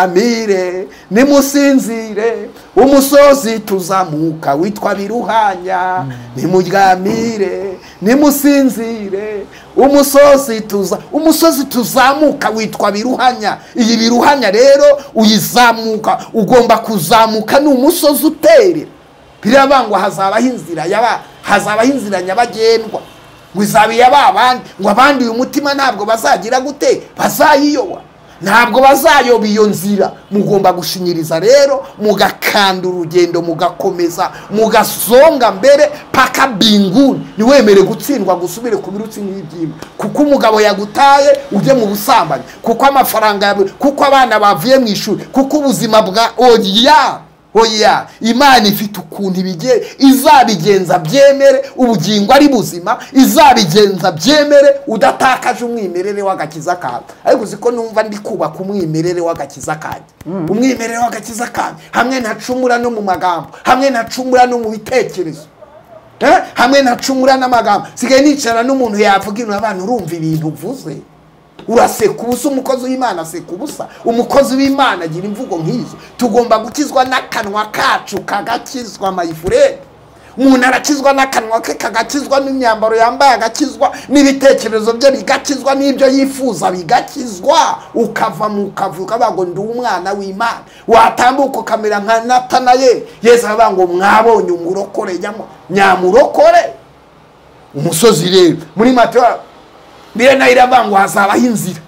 muryamire nimusinzire umusozi tuzamuka witwa biruhanya nimuryamire nimusinzire umusozi tuza umusozi tuzamuka witwa biruhanya iyi biruhanya rero uyizamuka ugomba kuzamuka ni umusozi utere birabangwa hazabaho inzira yaba hazabaho inzira nyabagendwa ngo izaba iyaba abandi ngo abandi uyu mutima ntabwo bazagira gute bazayiyoba ntabwo bazayoba iyo nzira mugomba gushinyiriza rero mugakanda urugendo mugakomeza mugasonga mbere paka binguni ntiwemere gutsindwa gusubire ku birutsi nk'ibyima kuko umugabo yagutaye ujye mu busambanyi kuko amafaranga yawe kuko abana bavuye mu ishuri kuko ubuzima bwa oya oya imana ifite ukuntu ibigiye izabigenza byemere ubugingo ari buzima izabigenza byemere udatakaje umwimerere w'agakiza kawe ariko uzi ko numva ndi kubaka umwimerere w'agakiza kanjye umwimerere w'agakiza kanjye hamwe ntacumura no mu magambo hamwe ntacumura no mu bitekerezo Eh, hamwe ntacumura n'amagambo sigaye nicara n'umuntu yavuga ibintu abantu urumva ibintu uvuze uraseka ubusa umukozi w'imana aseka ubusa umukozi w'imana agira imvugo nk'izo tugomba gukizwa n'akanwa kacu kagakizwa mayifurere umuntu arakizwa n'akanwa ke kagakizwa n'imyambaro yambaye agakizwa n'ibitekerezo bye bigakizwa n'ibyo yifuza bigakizwa ukava mu kavuga ukavuga ngo ndi umwana w'imana watambuka ukamera nka natanayeli yesu aravuga ngo mwabonye umurokore nyamo- nyamurokore umusozi rero muri matewa mbere nayo iravangwa hazabaho inzira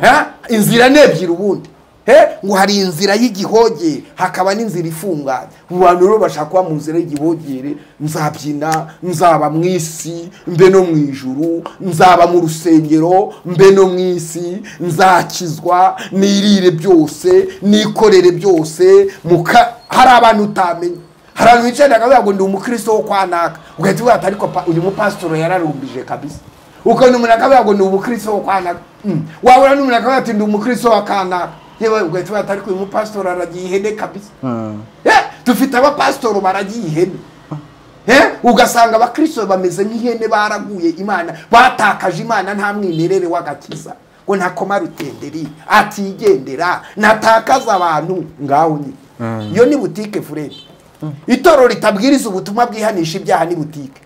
Ha? inzira ni ebyiri ubundi Eh? ngo hari inzira y'igihogere hakaba n'inzira ifunganye mu bantu rero bashaka kuba mu nzira y'igihogere nzabyina nzaba mu isi mbe no mu ijuru nzaba mu rusengero mbe no mu isi nzakizwa nirire byose nikorere byose muka hari abantu utamenya hari abantu bicaye bakavuga ngo ndi umukristo wo kwa naka ugahita uvuga ati ariko pa- uyu mupasitoro yararumbije kabisa ukabona umuntu akavuga ngo ndi umukristo wo kwa naka Mm. wabura n'umuntu akavuga ati ndi umukristo wa kanaka yewe ugahita uvuga ati ariko uyu mupasitoro aragiye ihene kabisa Eh, dufite abapasitoro baragiye ihene Eh, ugasanga abakristo bameze nk'ihene baraguye imana batakaje imana nta mwimerere w'agakiza ngo ntakoma rutenderi atigendera natakaza abantu ngaho nyine iyo ni butike furedi itorero ritabwiriza ubutumwa bwihanisha ibyaha ni butike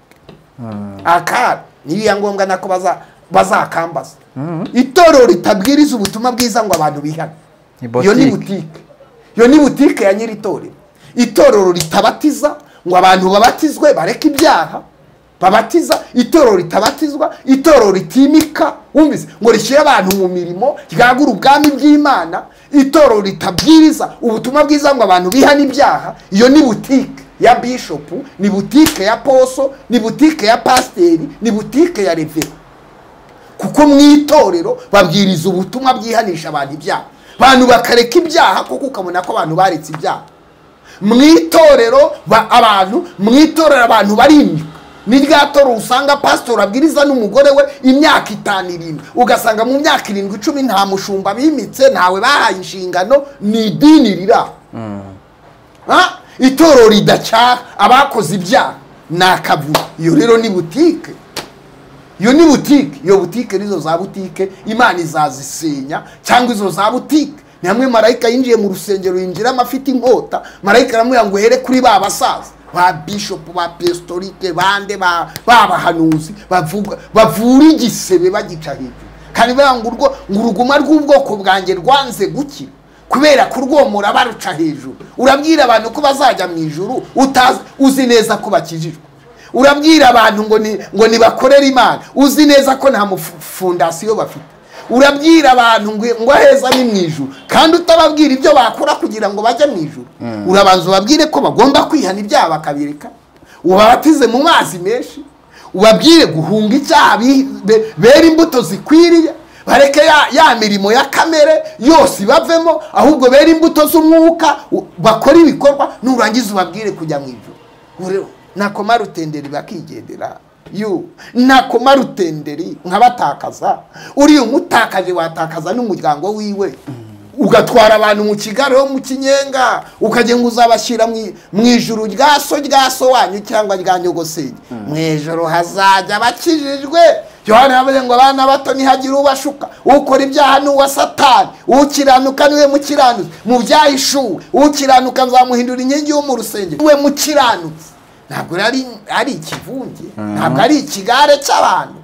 aka nibiya ngombwa nako baza- bazakambaza itorero ritabwiriza ubutumwa bwiza ngo abantu bihane Ni iyo ni boutique. butike iyo ni butike ya nyiri itorero itorero ritabatiza ngo abantu babatizwe bareke ibyaha babatiza itorero ritabatizwa itorero ritimika wumvise ngo rishyire abantu mu mirimo ryagura ubwami bw'imana itorero ritabwiriza ubutumwa bwiza ngo abantu bihane ibyaha iyo ni butike ya bishopu ni butike ya poso ni butike ya pasiteri ni butike ya revera kuko mu itorero babwiriza ubutumwa bwihanisha abantu ibyaha abantu bakareka ibyaha kuko ukabona ko abantu baretse ibyaha mu itorero ba- abantu mu itorero abantu barimika ni rya toro usanga pasitori abwiriza n'umugore we imyaka itanu irindwi ugasanga mu myaka irindwi icumi nta mushumba bimitse ntawe bahaye inshingano ni idini riraho Ah, itorero ridacyaha abakoze ibyaha ni akavuyo iyo rero ni butike iyo ni butike iyo butike nizo za butike imana izazisenya cyangwa izo za butike ni hamwe marayika yinjiye mu rusengero yinjiramo afite inkota marayika aramubwira ngo uhere kuri ba basaza ba bishopu ba pestorike bande ba ba bahanuzi bavuga bavura igisebe bagica hejuru kandi bavuga ngo urwo ngo uruguma rw'ubwoko bwanjye rwanze gukira kubera kurwomora baruca hejuru urabwira abantu ko bazajya mu ijuru utazi uzi neza ko bakijijwe urabwira abantu ngo ni ngo nibakorere imana uzi neza ko nta mufu- fondasiyo bafite urabwira abantu ngo ngo aheza ni mu ijuru kandi utababwira ibyo bakora kugira ngo bajye mu ijuru urabanza ubabwire ko bagomba kwihana ibyaha bakabireka ubabatize mu mazi menshi ubabwire guhunga icyaha bi- be- bera imbuto zikwiriye bareke ya, ya mirimo ya kamere yose ibavemo ahubwo bera imbuto z'umwuka u- bakore ibikorwa nurangiza ubabwire kujya mu ijuru Ureo, nakoma rutenderi bakigendera yu nakoma rutenderi nkabatakaza uriya umutakaje watakaza n'umuryango wiwe ugatwara abantu mu kigaro mu kinyenga ukajya ngo uzabashyira mu- mu ijuru rya so rya so wanyu cyangwa rya nyogosenge mu ijoro hazajya abakijijwe yohani yavuze ngo abana bato ntihagire ubashuka ukora ibyaha ni uwa satani ukiranuka niwe mukiranuzi mu byahishuwe ukiranuka nzamuhindura inkingi yo mu rusengero niwe mukiranutsi ntabwo rero ari ari ikivunge ntabwo ari ikigare cy'abantu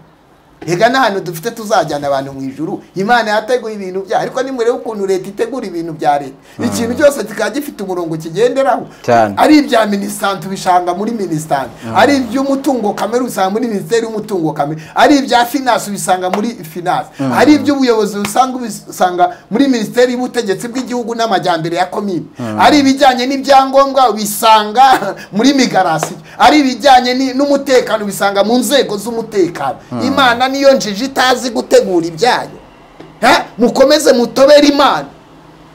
reka n'ahantu dufite tuzajyana abantu mu ijuru imana yateguye ibintu byayo ariko nimurebe ukuntu leta itegura ibintu bya leta ikintu cyose kikaba gifite umurongo kigenderaho Cyane. ari ibya minisitante ubishanga muri minisitante ari iby'umutungo kamere usanga muri minisiteri y'umutungo kamere ari ibya finance ubisanga muri finance ari iby'ubuyobozi usanga ubisanga muri minisiteri y'ubutegetsi bw'igihugu n'amajyambere ya komini ari ibijyanye n'ibyangombwa ubisanga muri migarasiyo ari ibijyanye ni- n'umutekano ubisanga mu nzego z'umutekano imana niyo njiji itazi gutegura ibyayo Ha? mukomeze mutobere imana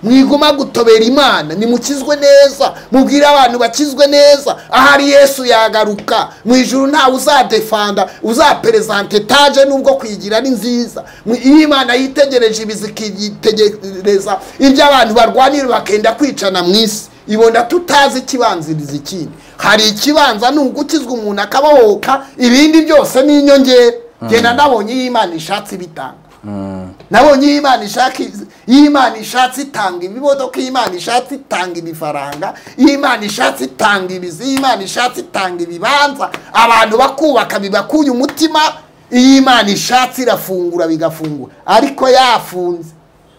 mwiguma gutobera imana nimukizwe neza mubwire abantu bakizwe neza ahari yesu yagaruka mu ijuru ntawe uzadefanda uzaperezante etaje nubwo kuyigira ari nziza Mu- iyo imana yitegereje ibi zikitegereza ibyo abantu barwanira bakenda kwicana mu isi ibona tutazi ikibanziriza ikindi hari ikibanza ni ugukizwa umuntu akabohoka ibindi byose ni inyongera genda nabonye iyo imana ishatse ibitanga nabonye iyo imana ishaka iz- iyo imana ishatse itanga ibimodoka iyo imana ishatse itanga ibifaranga iyo imana ishatse itanga ibizi iyo imana ishatse itanga ibibanza abantu bakubaka bibakuye umutima iyo imana ishatse irafungura bigafungura ariko yafunze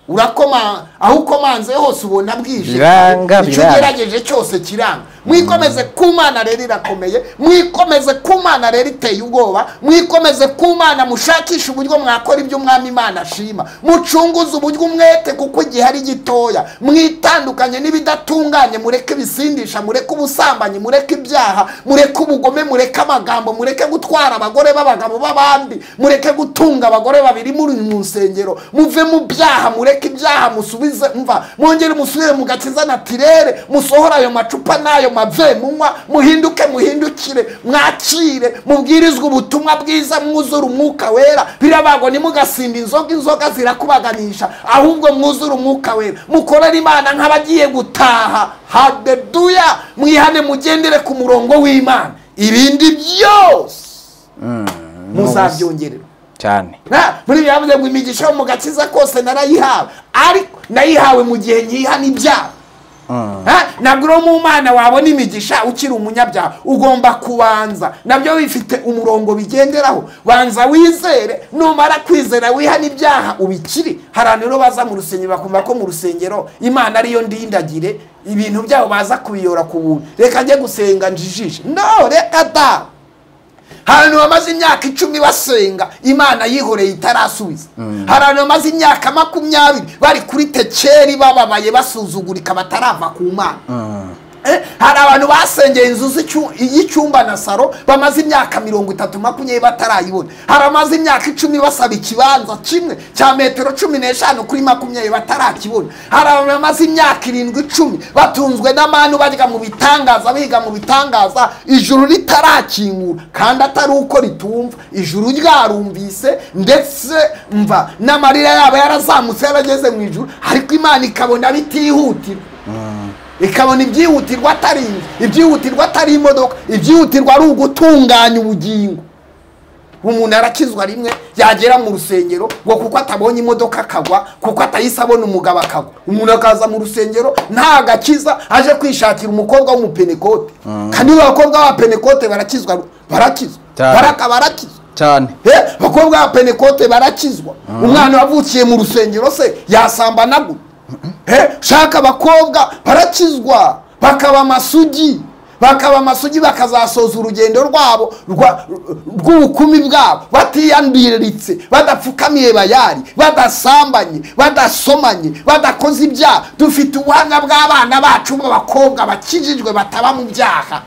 urakoma aho ukomanze hose ubona bwije Biranga, icyo biranga. ugerageje cyose kiranga mwikomeze ku mana rero irakomeye mwikomeze ku mana rero iteye ubwoba mwikomeze ku mana mushakishe uburyo mwakora ibyo umwami imana ashima mucunguze uburyo umwete kuko igihe ari gitoya mwitandukanye n'ibidatunganye mureke ibisindisha mureke ubusambanyi mureke ibyaha mureke ubugome mureke amagambo mureke gutwara abagore b'abagabo b'abandi mureke gutunga abagore babiri muri mu nsengero muve mu byaha mureke ibyaha musubize mva mwongere musubire mu gakiza natirere musohore ayo macupa n'ayo mave munywa muhinduke muhindukire mwakire mubwirizwe ubutumwa bwiza mwuzure umwuka wera birabago ntimugasimba inzoga inzoga zirakubaganisha ahubwo mwuzure umwuka wera mukorere imana nk'abagiye gutaha hadeduya mwihane mugendere ku murongo w'imana ibindi byose muzabyongererwa cyane Na, muri byavuze ngo imigisha yo mu gakiza kose narayihawe ariko nayihawe mu gihe nyihana ibyaha Ha? ntabwo uri mu mana wabona imigisha ukiri umunyabyaha ugomba kubanza nabyo bifite umurongo bigenderaho banza wizere numara kwizera wihana ibyaha ubikiri hari abantu rero baza mu rusengero bakumva ko mu rusengero imana ariyo ndindagire ibintu byabo baza kubiyora ku buntu reka njye gusenga njijishe no reka da hari abantu bamaze imyaka icumi basenga imana yihoreye itarasubiza hari abantu bamaze imyaka makumyabiri bari kuri tekeri bababaye basuzugurika batarava ku mana Eh, hari abantu basengeye inzu z'icyu- y'icyumba na saro bamaze imyaka mirongo itatu makumyabiri batarayibona hari abamaze imyaka icumi basaba ikibanza kimwe cya metero cumi n'eshanu kuri makumyabiri batarakibona hari abantu bamaze imyaka irindwi icumi batunzwe n'amanu bajya mu bitangaza biga mu bitangaza ijuru ritarakingura kandi atari uko ritumva ijuru ryarumvise ndetse mva n'amarira yabo yarazamutse yarageze mu ijuru ariko imana ikabona bitihutira ikabona ibyihutirwa atari inzu ibyihutirwa atari imodoka ibyihutirwa ari ugutunganya ubugingo umuntu arakizwa rimwe yagera mu rusengero ngo kuko atabonye imodoka akagwa kuko atahise abona umugabo akagwa umuntu akaza mu rusengero nta gakiza aje kwishakira umukobwa w'umupenekote kandi abakobwa b'abapenekote barakizwa barakizwa Cyane. baraka barakizwa cyane Eh, abakobwa ba penekote barakizwa umwana wavukiye mu rusengero se yasambanagura Eh, shaka abakobwa barakizwa bakaba amasugi bakaba amasugi bakazasoza urugendo rwabo rwa- rw'ubukumi bwabo batiyandiritse badapfukamiye bayari badasambanye badasomanye badakoze ibyaha dufite ubuhamya bw'abana bacu b'abakobwa bakijijwe bataba mu byaha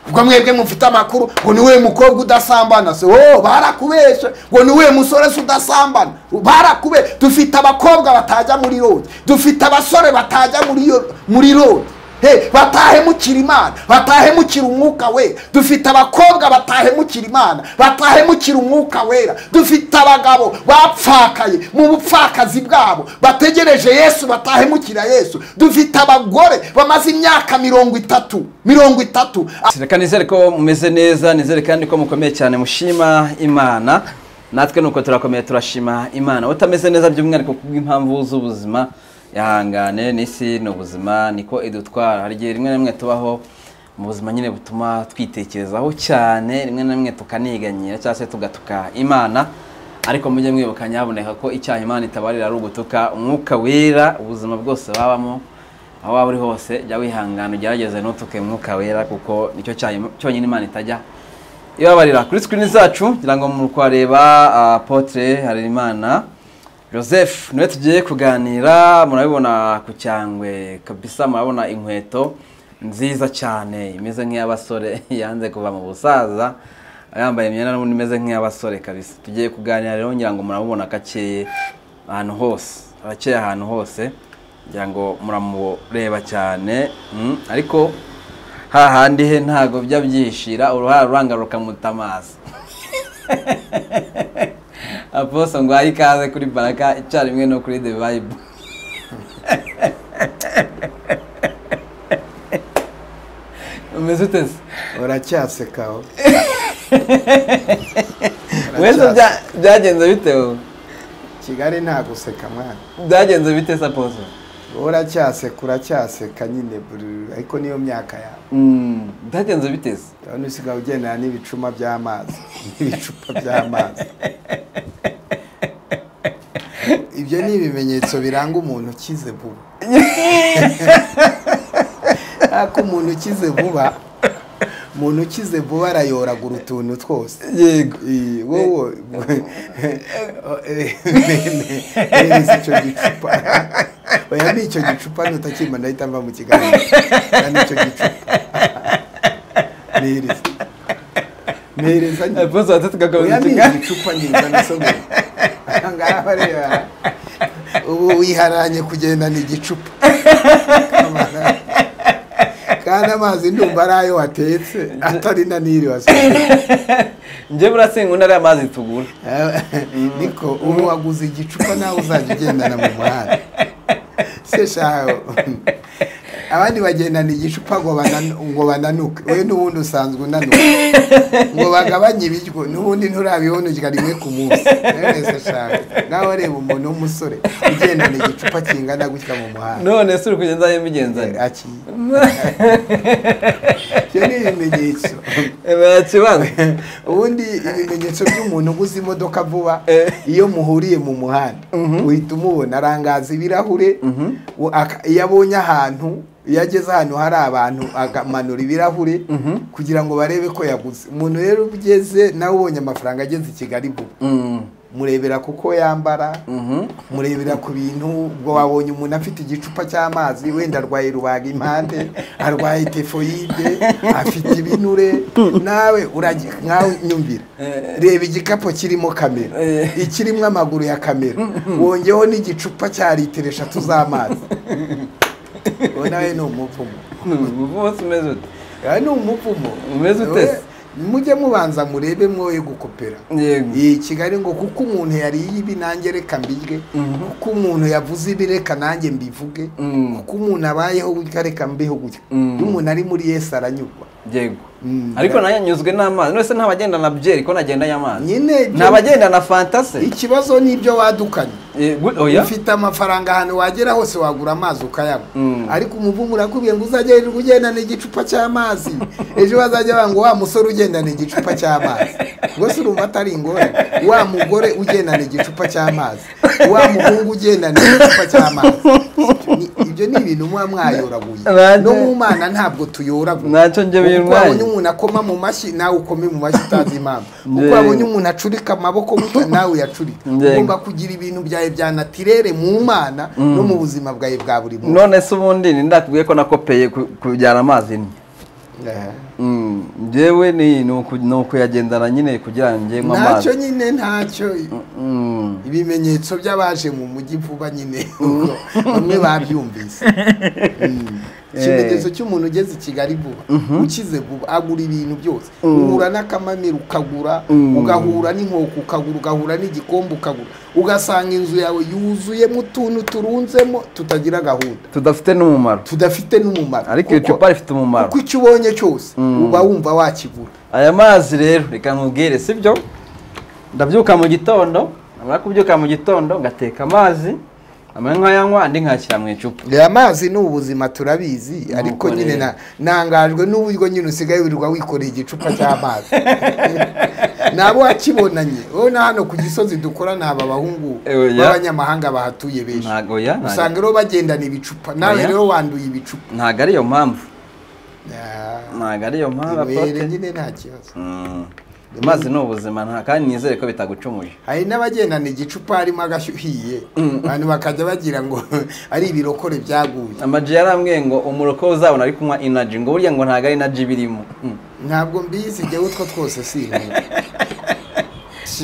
ubwo mwebwe mufite amakuru ngo niwe mukobwa udasambana se oh barakubeshe ngo niwe musore se udasambana barakube dufite abakobwa batajya muri road dufite abasore batajya muri yo- muri road Hey, batahemukira imana batahemukira umwuka wera dufite abakobwa batahemukira imana batahemukira umwuka wera dufite abagabo bapfakaye mu bupfakazi bwabo bategereje yesu batahemukira yesu dufite abagore bamaze imyaka mirongo itatu mirongo itatu reka nizere ko mumeze neza nizere kandi ko mukomeye cyane mushima imana natwe nuko turakomeye turashima imana utameze neza by'umwihariko kubw'impamvu z'ubuzima ihangane n'isi ni ubuzima niko idutwara hari igihe rimwe na rimwe tubaho mu buzima nyine butuma twitekerezaho cyane rimwe na rimwe tukaniganyira cyangwa se tugatuka imana ariko mujye mwibuka nyaboneka ko icyaha imana itabarira ari ugutuka umwuka wera ubuzima bwose babamo aho waba uri hose jya wihangana ugerageze ntutuke umwuka wera kuko nicyo cyaha Im- cyonyine imana itajya ibabarira kuri sikirini zacu ngira ngo muri kuhareba apotre harerimana joseph niwe tugiye kuganira murabibona ku cyangwe kabisa murabona inkweto nziza cyane imeze nk'iy'abasore yanze kuva mu busaza yambaye imyenda n'ubundi imeze nk'iy'abasore kabisa tugiye kuganira rero ngira ngo muramubona akakeye ahantu hose arakeye ahantu hose ngira ngo muramureba cyane mm, ariko hahandi he ntago bijya byishira uruhara uranga rukamuta amaso aposo ngo ahe ikaze kuri baraka icyarimwe no kuri the vibe umeze ute se uracyasekaho wese bya- byagenze bite wowe? kigali nta guseka mwana byagenze bite se aposo uracyaseka uracyaseka nyine buri- ariko niyo myaka yawe Mm, byagenze bite se urabona usigaye ugendana n'ibicuma by'amazi n'ibicupa by'amazi ibyo ni ibimenyetso biranga umuntu ukize vuba ariko umuntu ukize vuba umuntu ukize vuba arayoragura utuntu twose yego Iyi, wowe reza icyo gicupa oya ni icyo gicupa nutakimba ndahita mva mu kiganiro Oya, ni icyo gicupa nireza nireza nyine. aposo watatu oya kagabuza ni ikiganza igicupa nireza nasomye ahangaha bareba ubu wiharanye kugendana igicupa kandi amazi ndumva ari ayo watetse atari na niri wasomye njye burya sinkunda ariya mazi tugura niko ubu waguze igicupa nawe uzajya ugendana mu muhanda se shaho abandi bagendana igicupa ngo banan- ngo bananuke we n'ubundi usanzwe unanuka ngo bagabanye ibiryo n'ubundi nturabihonukira rimwe ku munsi nawe se shaho nawe wareba umuntu w'umusore ugendana igicupa kingana gutya mu muhanda none se uri kugenda ayo mbigenzanye Aki. ibyo ni ibimenyetso kibanza ubundi ibimenyetso by'umuntu uguze imodoka vuba Eh. iyo muhuriye mu muhanda uhita umubona arangaza ibirahure u- aka- iyo abonye ahantu iyo ageze ahantu hari abantu agamanura ibirahure kugira ngo barebe ko yaguze umuntu rero ugeze nawe ubonye amafaranga ageze i kigali vuba murebera kuko yambara murebera ku bintu ubwo wabonye umuntu afite igicupa cy'amazi wenda arwaye rubaga impande arwaye tefoyide afite ibinure nawe urajya nkawe nyumvira reba igikapu kirimo kamera Eh. ikirimo amaguru ya kamera wongeyeho n'igicupa cya litiro eshatu z'amazi uwo nawe ni umupfumu bose umeze ute aha ni umupfumu Umeze ute se? mujye mubanza murebe mwoye gukopera yego iyi kigali ngo kuko umuntu yariye ibi nanjye reka mbirye kuko umuntu yavuze ibi reka nanjye mbivuge Mm. kuko umuntu abayeho gutya reka mbeho gutya Mm. iyo umuntu ari muri yesi aranyurwa yego Mm. ariko nayo nyuzwe n'amazi none se ntabagenda na byeri ko nagenda y'amazi nyine ibyo- ntabagenda na fanta se ikibazo ni ibyo wadukanye Eh, gu- oya ufite amafaranga ahantu wagera hose wagura amazi ukayanywa Mm. ariko umuvumu urakubwiye ngo uzajya wirirwa ugendana igicupa cy'amazi ejo bazajya banga wa musore ugendana igicupa cy'amazi ngo se urumva atari ingorane wa mugore ugendana igicupa cy'amazi wa muhungu ugendana igicupa cy'amazi Ni- ibyo ni ibintu muba mwayoraguye Nanjye- no mu mana ntabwo tuyoragura Ntacyo njye uko bintwaye. wabonye umuntu akoma mu mashyi nawe ukome mu mashyi utazi impamvu uko Yego. wabonye umuntu acurika amaboko gutya nawe uyacurika Yego. ugomba kugira ibintu byawe bya natirere mu mana no mu buzima bwawe bwa buri munsi none se ubundi ni ndakubwiye ko nakopeye ku- kujyana amazi ni Eh. njyewe ni ni uku- ni ukuyagendana nyine kugira ngo njye nywe ntacyo amazi nyine ntacyo Mm. ibimenyetso by'abaje mu mujyi vuba nyine bamwe babyumvise Mm. ikimenyetso cy'umuntu ugeze i kigali vuba ukize vuba agura ibintu byose uhura n'akamamiro ukagura Mm. ugahura n'inkoko ukagura ugahura n'igikombe ukagura ugasanga inzu yawe yuzuyemo utuntu turunzemo tutagira gahunda tudafite n'umumaro tudafite n'umumaro ariko Kuko- iri cupa rifite umumaro kuko icyo ubonye cyose uba wumva wakigura aya mazi rero reka nkubwire sibyo ndabyuka mu gitondo namara kubyuka mu gitondo ngateka amazi amwe nkayanywa andi nkayashyira mu icupa reba amazi ni ubuzima turabizi ariko rero. nyine na- ntangajwe n'uburyo nyine usigaye wirirwa wikoreye igicupa cy'amazi nabo wakibonanye wowe na hano ku gisozi dukora ni aba bahungu Eh, oya. b'abanyamahanga bahatuye benshi ntago oya ntago- usanga rero bagendana ibicupa nawe Oya. rero wanduye ibicupa ntago ari iyo mpamvu Ah, ntago ari iyo mpamvu were apote nyine nta kibazo Mm. amazi ni ubuzima nta kandi nizere ko bitagucumuye hari n'abagendana igicupa harimo agashyuhiye abantu bakajya bagira ngo ari ibirokore byaguye amaji yarambwiye ngo umuroko uzabona ari kunywa inaji ngo burya ngo ntago ari inaji birimo Mm. ntabwo mbizi jyewe utwo twose si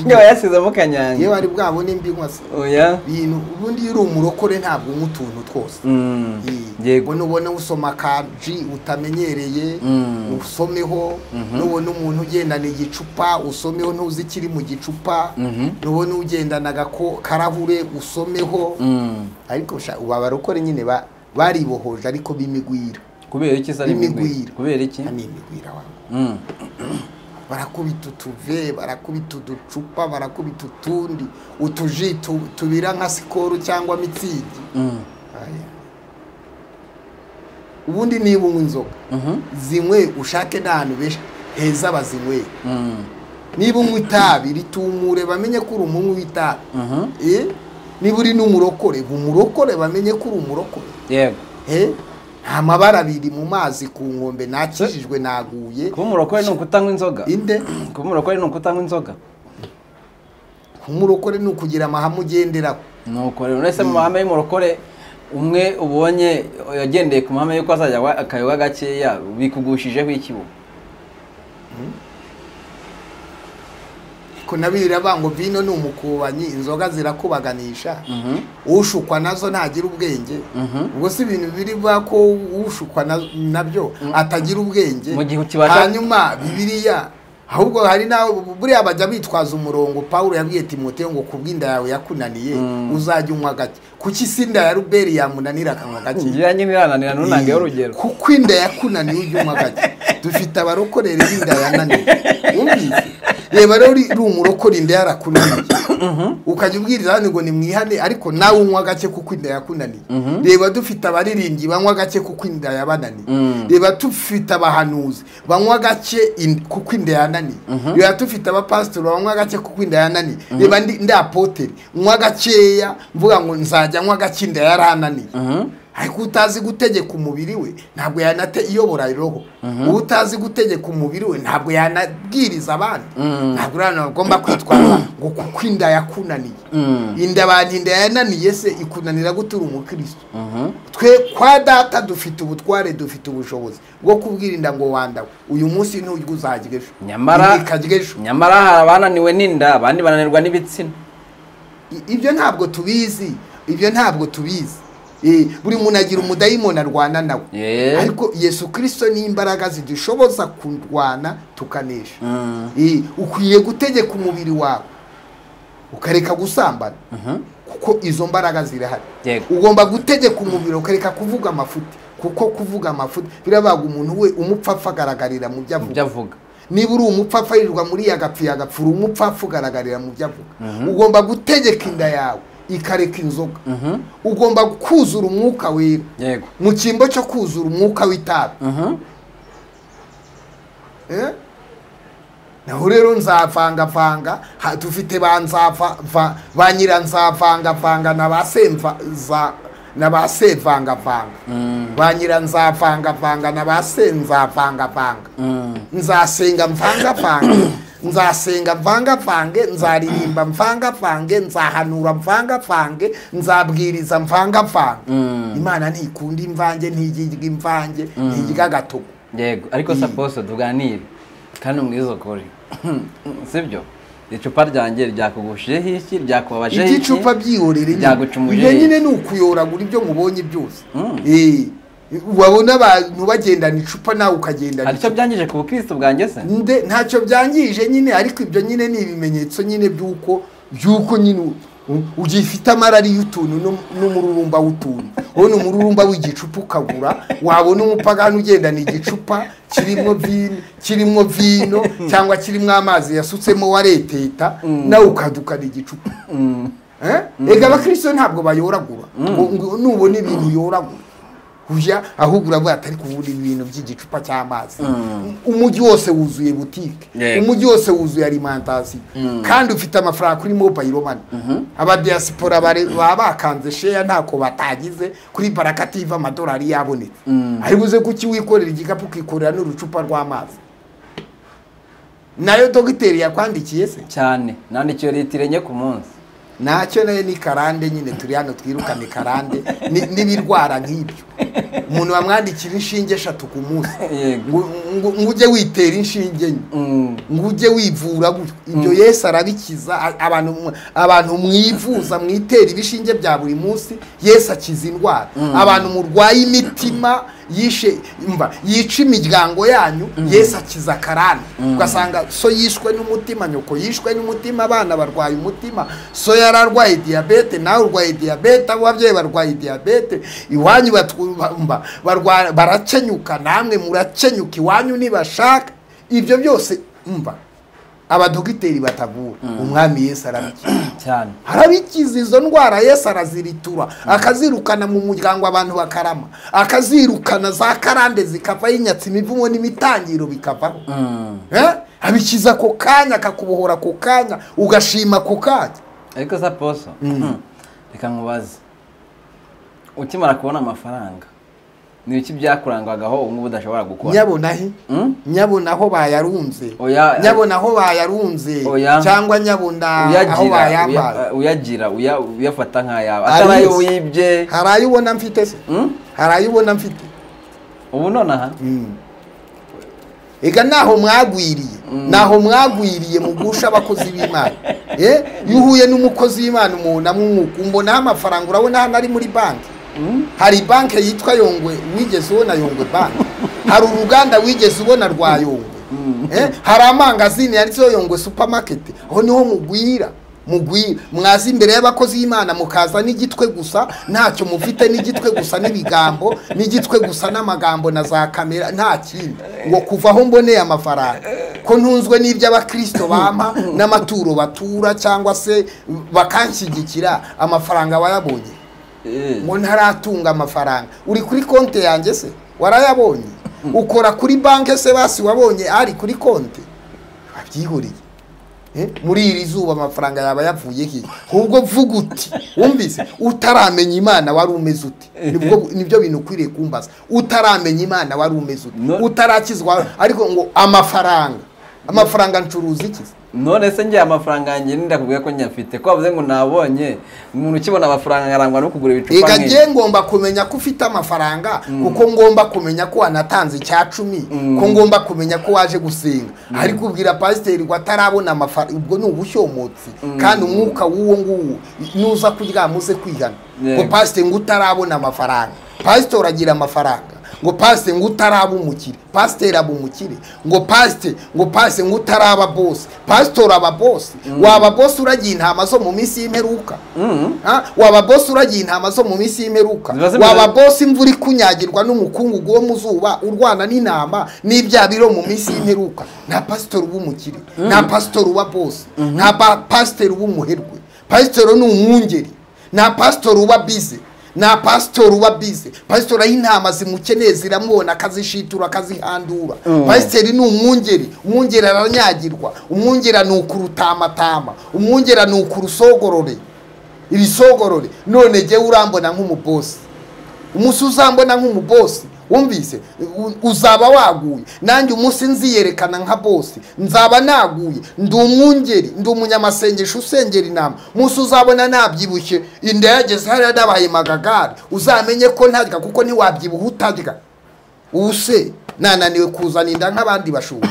njye wayasizemo kanyange yewe ari bwabone mbinywa se oya bintu ubundi iyo uri umurokore ntabwo unywa utuntu twose Mm. Yee. yego ubona ubona usoma kaji utamenyereye Mm. usomeho nubona umuntu ugendana igicupa usomeho ntuzi ikiri mu gicupa Mhm. nubona ugendana agako- karahure usomeho Mm. ariko sha- ubu abarokore nyine ba- baribohoje ariko b'imigwira kubera iki se ari imigwira Imigwira. kubera iki ni imigwira wangu Mm. barakubita utuve barakubita uducupa barakubita utundi utuji tu- tubira nka sikoro cyangwa mitsingi Mm. Aya. ubundi niba unywa inzoga Mhm. zinywe ushake n'ahantu benshi heza bazinyweye Mm. niba unywa itabi ritumure bamenye ko uri umunywi w'itabi Mhm. Eh? niba uri n'umurokore umurokore bamenye ko uri umurokore yego Eh? nta mabara abiri mu mazi ku nkombe nakijijwe naguye kuba umurokore ni ukutanywa inzoga inde kuba umurokore ni ukutanywa inzoga umurokore ni ukugira amahame ugenderaho nuko rero uretse mu mahame y'umurokore umwe ubonye yagendeye ku mahame y'uko azajya anywa akayoga gakeya bikugushijeho iki ubu ariko nabirira bango vino ni umukubanyi inzoga zirakubaganisha Mhm. ushukwa nazo ntagira ubwenge Mhm. ubwo si ibintu biri bwa ko ushukwa na- nabyo atagira ubwenge Mu gihe ukibasha- hanyuma bibiriya ahubwo hari nawe buriya bajya bitwaza umurongo pawulo yabwiye timoteyo ngo kubwa inda yawe yakunaniye uzajya unywa gake kuki si inda ya ruberi yamunanira akanywa gake ngira nyine irananira ntunange Iyi, urugero kuko inda yakunaniye ujya unywa gake dufite abarokorere b'inda yananiye wumvise reba rero uri uri umurokora inda yarakunaniye ukajya ubwiriza abandi ngo nimwihane ariko nawe unywa gake kuko inda yakunaniye reba dufite abaririmbyi banywa gake kuko inda yabananiye Mm. reba dufite abahanuzi banywa gake in- kuko inda yananiye reba dufite abapasitori banywa gake kuko inda yananiye reba ndi ndi apoteri nywa gakeya mvuga ngo nzajya nywa gake inda yarananiye Mhm. ariko utazi gutegeka umubiri we ntabwo yanate iyobora roho uba utazi gutegeka umubiri we ntabwo yanabwiriza abandi ntabwo urabona agomba kwitwara ngo kuko inda yakunaniye Mm. inda abantu inda yananiye se ikunanira gutura umukristo Mhm. twe kwa data dufite ubutware dufite ubushobozi bwo kubwira inda ngo wandawe uyu munsi nturya uzajya ejo Nyamara- ikarya ejo nyamara hari abananiwe n'inda abandi bananirwa n'ibitsina I- ibyo ntabwo tubizi ibyo ntabwo tubizi Eh, buri muntu agira umudayimoni arwana nawe Yeah. ariko yesu kirisito ni imbaraga zidushoboza kurwana tukanesha Eh, ukwiye gutegeka umubiri wawe ukareka gusambana kuko izo mbaraga zirahari Yego. ugomba gutegeka umubiri ukareka kuvuga amafuti kuko kuvuga amafuti birabaga umuntu we umupfapfa agaragarira mu byo avuga ibyo avuga niba uri umupfapfa yirirwa muri yagapfuye agapfura umupfapfa ugaragarira mu byo avuga ugomba gutegeka inda yawe ikareka inzoga ugomba kuzura umwuka wera yego mu cyimbo cyo kuzura umwuka w'itabi Mhm. Eh? naho rero nzavangavanga ha- dufite ba nzava ba nyira nzavangavanga na ba semva za na ba sevangavanga ba nyira nzavangavanga na ba senzavangavanga nzasenga mvangavange nzasenga mvangavange nzaririmba mvangavange nzahanura mvangavange nzabwiriza mvangavange imana ntikunda imvange ntigirya imvange ntirya agatogo yego ariko se bose tuganire kandi umwizokore sibyo icupa ryanjye ryakugushijeho iki ryakubabajeho iki igicupa byihorere nyine. ryagacumuje ibyo hehe? nyine ni ukuyoragura ibyo mubonye byose Mm. Eh, wabona abantu bagendana icupa nawe ukagendana hari icyo icupa byangije ku bukristo bwanjye se Nde- ntacyo byangije nyine ariko ibyo nyine ni ibimenyetso nyine by'uko by'uko nyine u- ugiye ifite amarari y'utuntu n'um- n'umururumba w'utuntu wowe ni umururumba w'igicupa ukagura wabona umupagani ugendana igicupa kirimo vino kirimo vino cyangwa kirimo amazi yasutsemo wareteta nawe ukadukana igicupa Eh? ega abakirisito ntabwo bayoragura ngo ngo nubona ibintu yoragura ujya ahubwo uravuga atari kubura ibintu by'igicupa cy'amazi umujyi wose wuzuye butike Yego. umujyi wose wuzuye alimentasiyo kandi ufite amafaranga kuri mobayiro mani abadiyasipora bare- baba bakanze sheya ntako batagize kuri barakativa amadolari yabonetse aribuze kuki wikorera igikapu ukikorera n'urucupa rw'amazi nayo dogiteri yakwandikiye se cyane nandikiwe litiro enye ku munsi ntacyo nayo ni karande nyine turi hano twirukane karande ni- n'ibirwara nk'ibyo umuntu bamwandikira inshinge eshatu ku munsi yego ngo ngo- ngo ujye witera inshinge nke Mm. ngo ujye wivura gutyo ibyo yesu arabikiza a- abantu mw- abantu mwivuza mwitera ibishinge bya buri munsi yesu akiza indwara abantu murwaye imitima yishe mva yica imiryango yanyu yesu akiza akarande ugasanga so yishwe n'umutima nyoko yishwe n'umutima abana barwaye umutima so yararwaye diyabete nawe urwaye diyabete abo babyeyi barwaye diyabete iwanyu batwu- ba- mva, barwa- barakenyuka namwe murakenyuka iwanyu nibashaka ibyo byose umva abadogiteri batavura umwami yesu arabikiza cyane arabikiza izo ndwara yesu araziritura akazirukana mu muryango abantu bakarama akazirukana za karande zikavaho inyatsi imivumo n'imitangiro bikavaho Mm. Eh? abikiza ako kanya akakubohora ako kanya ugashima ako kanya ariko sa poso Mm. reka nkubaze ukimara kubona amafaranga ni iki byakurangwagaho ubu ngubu udashobora gukora nyabona he Mm? nyabona aho bayarunze Oya- nyabona aho bayarunze Oya. cyangwa nyabona aho uyagira bayambaye uya- uyagira uya- uyafata nk'ayawe Ari atari ayo yose. wibye hari ayo ubona mfite se Mm? hari ayo ubona mfite ubu nonaha ega naho mwagwiriye naho mwagwiriye mu gusha abakozi b'imana Eh, iyo uhuye n'umukozi w'imana umuntu amwuka umbonaho amafaranga urabona hano ari muri banki hari banki yitwa yongwe wigeze ubona yongwe banki hari uruganda wigeze ubona rwa yongwe Eh, hari amangazini yanditseho yongwe supamaketi aho niho mugwira mugwira mwaza imbere y'abakozi b'imana mukaza n'igitwe gusa ntacyo mufite n'igitwe gusa n'ibigambo n'igitwe gusa n'amagambo na za kamera nta kindi ngo kuva aho mboneye amafaranga ko ntunzwe n'iby'abakirisito bampa n'amaturo batura cyangwa se bakanshyigikira amafaranga wayabonye Eh. ngo ntaratunga amafaranga uri kuri konti yanjye se warayabonye ukora kuri banki se basi wabonye ari kuri konti abyihuriye Eh, muri iri zuba amafaranga yaba yavuye he ahubwo vuga uti wumvise utaramenya imana wari umeze uti nibwo nibyo bintu ukwiriye kumbaza utaramenya imana wari umeze uti No- utarakizwa ariko ngo amafaranga amafaranga ncuruza iki se? none se ngiye amafaranga yanjye ndakubwira ko nyafite ko bavuze ngo nabonye umuntu ukibona amafaranga arangwa no kugura ibicupa Ega nk'ibi. ngiye ngomba kumenya ko ufite amafaranga kuko ngomba kumenya ko wanatanze icya cumi ko ngomba kumenya ko waje gusenga ariko ubwira pasiteri ngo atarabona amafaranga ubwo ni ubushomotsi kandi umwuka w'uwo nguwo nuza kuryama uze kwihana ngo Yego. pasiteri ngo utarabona amafaranga pasiteri agira amafaranga ngo pasiteri ngo utaraba umukire pasiteri aba umukire ngo pasiteri ngo pasiteri ngo utaraba bose pasiteri aba bose waba bose uragiye intama zo mu minsi y'imperuka Ah, waba bosi uragiye intama zo mu minsi y'imperuka Ziba zimeze- waba bosi imvura ikunyagirwa n'umukungugu wo mu zuba urwana n'intama n'ibya biro mu minsi y'imperuka nta pasitori uba umukire nta pasitori uba bosi nta pa- pasitori uba umuherwe pasitori ni umwungeri nta pasitori uba bize nta pasitori uba bize pasitori aho intama zimukeneye ziramubona akazishitura akazihandura pasiteri ni umwungeri umwungeri aranyagirwa umwungera ni ukurutamatama umwungera ni ukurusogorore ibisogorore none jyewe urambona nk'umubosi umunsi uzambona nk'umubosi wumvise u- uzaba waguye nanjye umunsi nziyerekana nka bosi nzaba naguye ndi umwungeri ndi umunyamasengesho usengera inama umunsi uzabona nabyibushye inda yageze hariya nabaye magagari uzamenye ko ntarya kuko ntiwabyibuha utarya ubu se nananiwe kuzana inda nk'abandi bashumba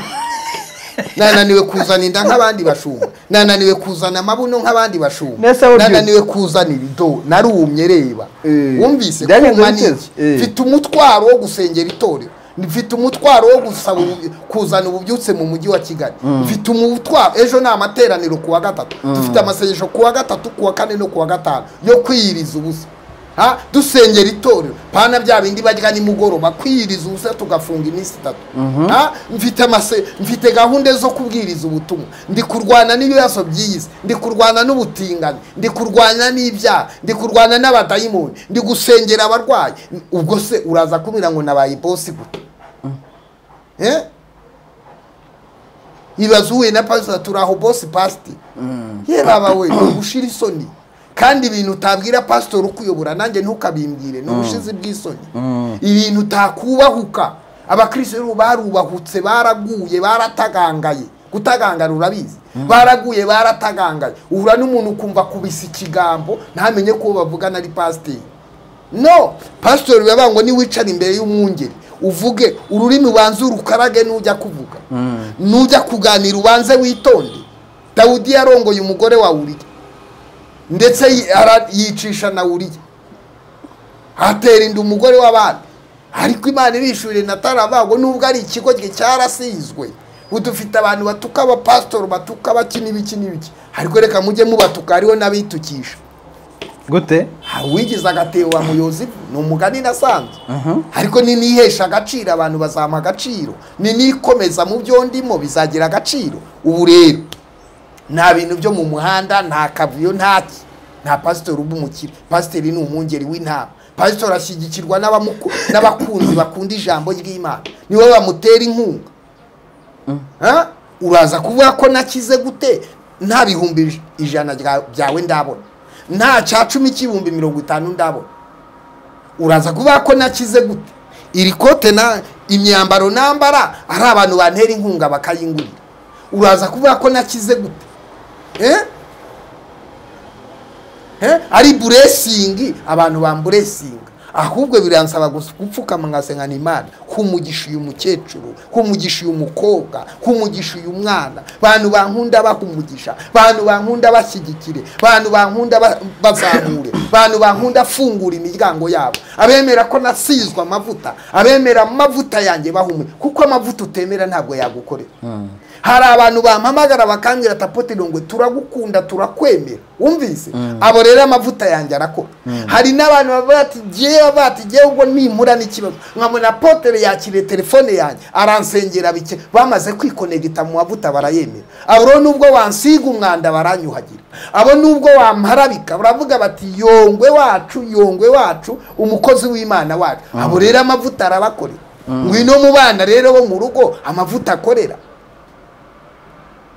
nananiwe kuzana inda nk'abandi bashumba nananiwe kuzana amabuno nk'abandi bashumba Nese uburyo- nananiwe kuzana ibido narumye reba Eh. wumvise Byagenze kuma ni bite? iki Eh. mfite umutwaro wo gusengera itorero mfite umutwaro wo gusaba ubu- kuzana ububyutse mu mujyi wa kigali mfite umutwaro ejo ni amateraniro ku wa gatatu dufite amasengesho ku wa gatatu ku wa kane no ku wa gatanu yo kwiyiriza ubusa Ha? dusengera itorero pana bya bindi barya nimugoroba kwiyiriza ubusa tugafunga iminsi itatu Ha? mfite amase mfite gahunda zo kubwiriza ubutumwa ndi kurwana n'ibibazo by'iyi si ndi kurwana n'ubutinganyi ndi kurwana n'ibyaha ndi kurwana n'abadayimoni ndi gusengera abarwayi ubwo se uraza kumira ngo nabaye bosi gute Eh? ibaze uhuye na pasita turi aho bosi pasiti ye baba we ni ugushira isoni kandi ibintu utabwira pasitori ukuyobora nanjye ntukabimbwire ni ubushizi bw'isoni ibintu utakubahuka abakirisitu barubahutse baraguye baratagangaye gutagangara urabizi baraguye baratagangaye uhura n'umuntu ukumva kubisa ikigambo ntamenye ko uwo bavugana ari pasiteri no pasitori biba ngo niwicara imbere y'umwungeri uvuge ururimi ubanze urukarage n'ujya kuvuga n'ujya kuganira ubanze witonde dawudi yarongoye umugore wa uriya ndetse yi- ara- yicisha na uriya atera inda umugore w'abandi ariko imana ibishurire natara bago nubwo ari ikigo cye cyarasizwe udufite abantu batuka abapasitori batuka baki n'ibiki n'ibiki ariko reka mujye mubatuka hariho n'abitukisha gute uwigize agatebo wa muyozivu ni umugani nasanzwe ariko ninihesha agaciro abantu bazampa agaciro ninikomeza mu byo ndimo bizagira agaciro ubu rero nta bintu byo mu muhanda nta kavuyo ntaki nta pasitori uba umukire pasitori ni umwungeri w'intama pasitori ashyigikirwa n'abamuku- n'abakunzi bakunda ijambo ry'imana niwe bamutera inkunga Ha? uraza kuvuga ko nakize gute nta bihumbi ij- ijana rya- byawe ndabona nta cya cumi cy'ibihumbi mirongo itanu ndabona uraza kuvuga ko nakize gute iri kote na imyambaro nambara ari abantu bantera inkunga bakayingurira uraza kuvuga ko nakize gute Eh? Eh? ari buresingi abantu bamburesinga ahubwo biransaba gusa gupfukama nkasenga imana humugisha uyu mukecuru humugisha uyu mukobwa humugisha uyu mwana bantu bankunda bahumugisha bantu bankunda bashyigikire bantu bankunda ba- bazamure bantu bankunda fungura imiryango yabo abemera ko nasizwe amavuta abemera amavuta yanjye bahumure kuko amavuta utemera ntabwo yagukorera hari abantu bampamagara bakambwira tapote irongwe turagukunda turakwemera wumvise abo rero amavuta yanjye arakora hari n'abantu bavuga ati jyewe bati jyewe ubwo nimpura n'ikibazo nkabona apotere yakiriye telefone yanjye aransengera bike bamaze kwikonegita mu mavuta barayemera abo rero nubwo wansiga umwanda baranyuhagira abo nubwo wamparabika baravuga bati yongwe wacu yongwe wacu umukozi w'imana wacu abo rero amavuta arabakorera ngwino mu bana rero bo mu rugo amavuta akorera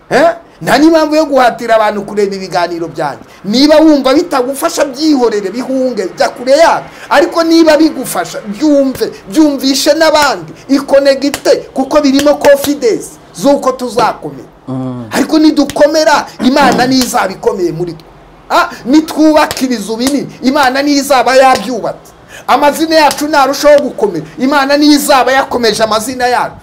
Eh? nta n'impamvu yo guhatira abantu kureba ibiganiro byanjye niba wumva bitagufasha byihorere bihunge jya kure yabyo ariko niba bigufasha byumve byumvishe n'abandi ikonegite kuko birimo confidence z'uko tuzakomera ariko nidukomera imana n'izaba ikomeye muri twe Ah, nitwubaka ibizu binini imana niyo izaba yabyubatse amazina yacu narushaho gukomera imana niyo izaba yakomeje amazina yacu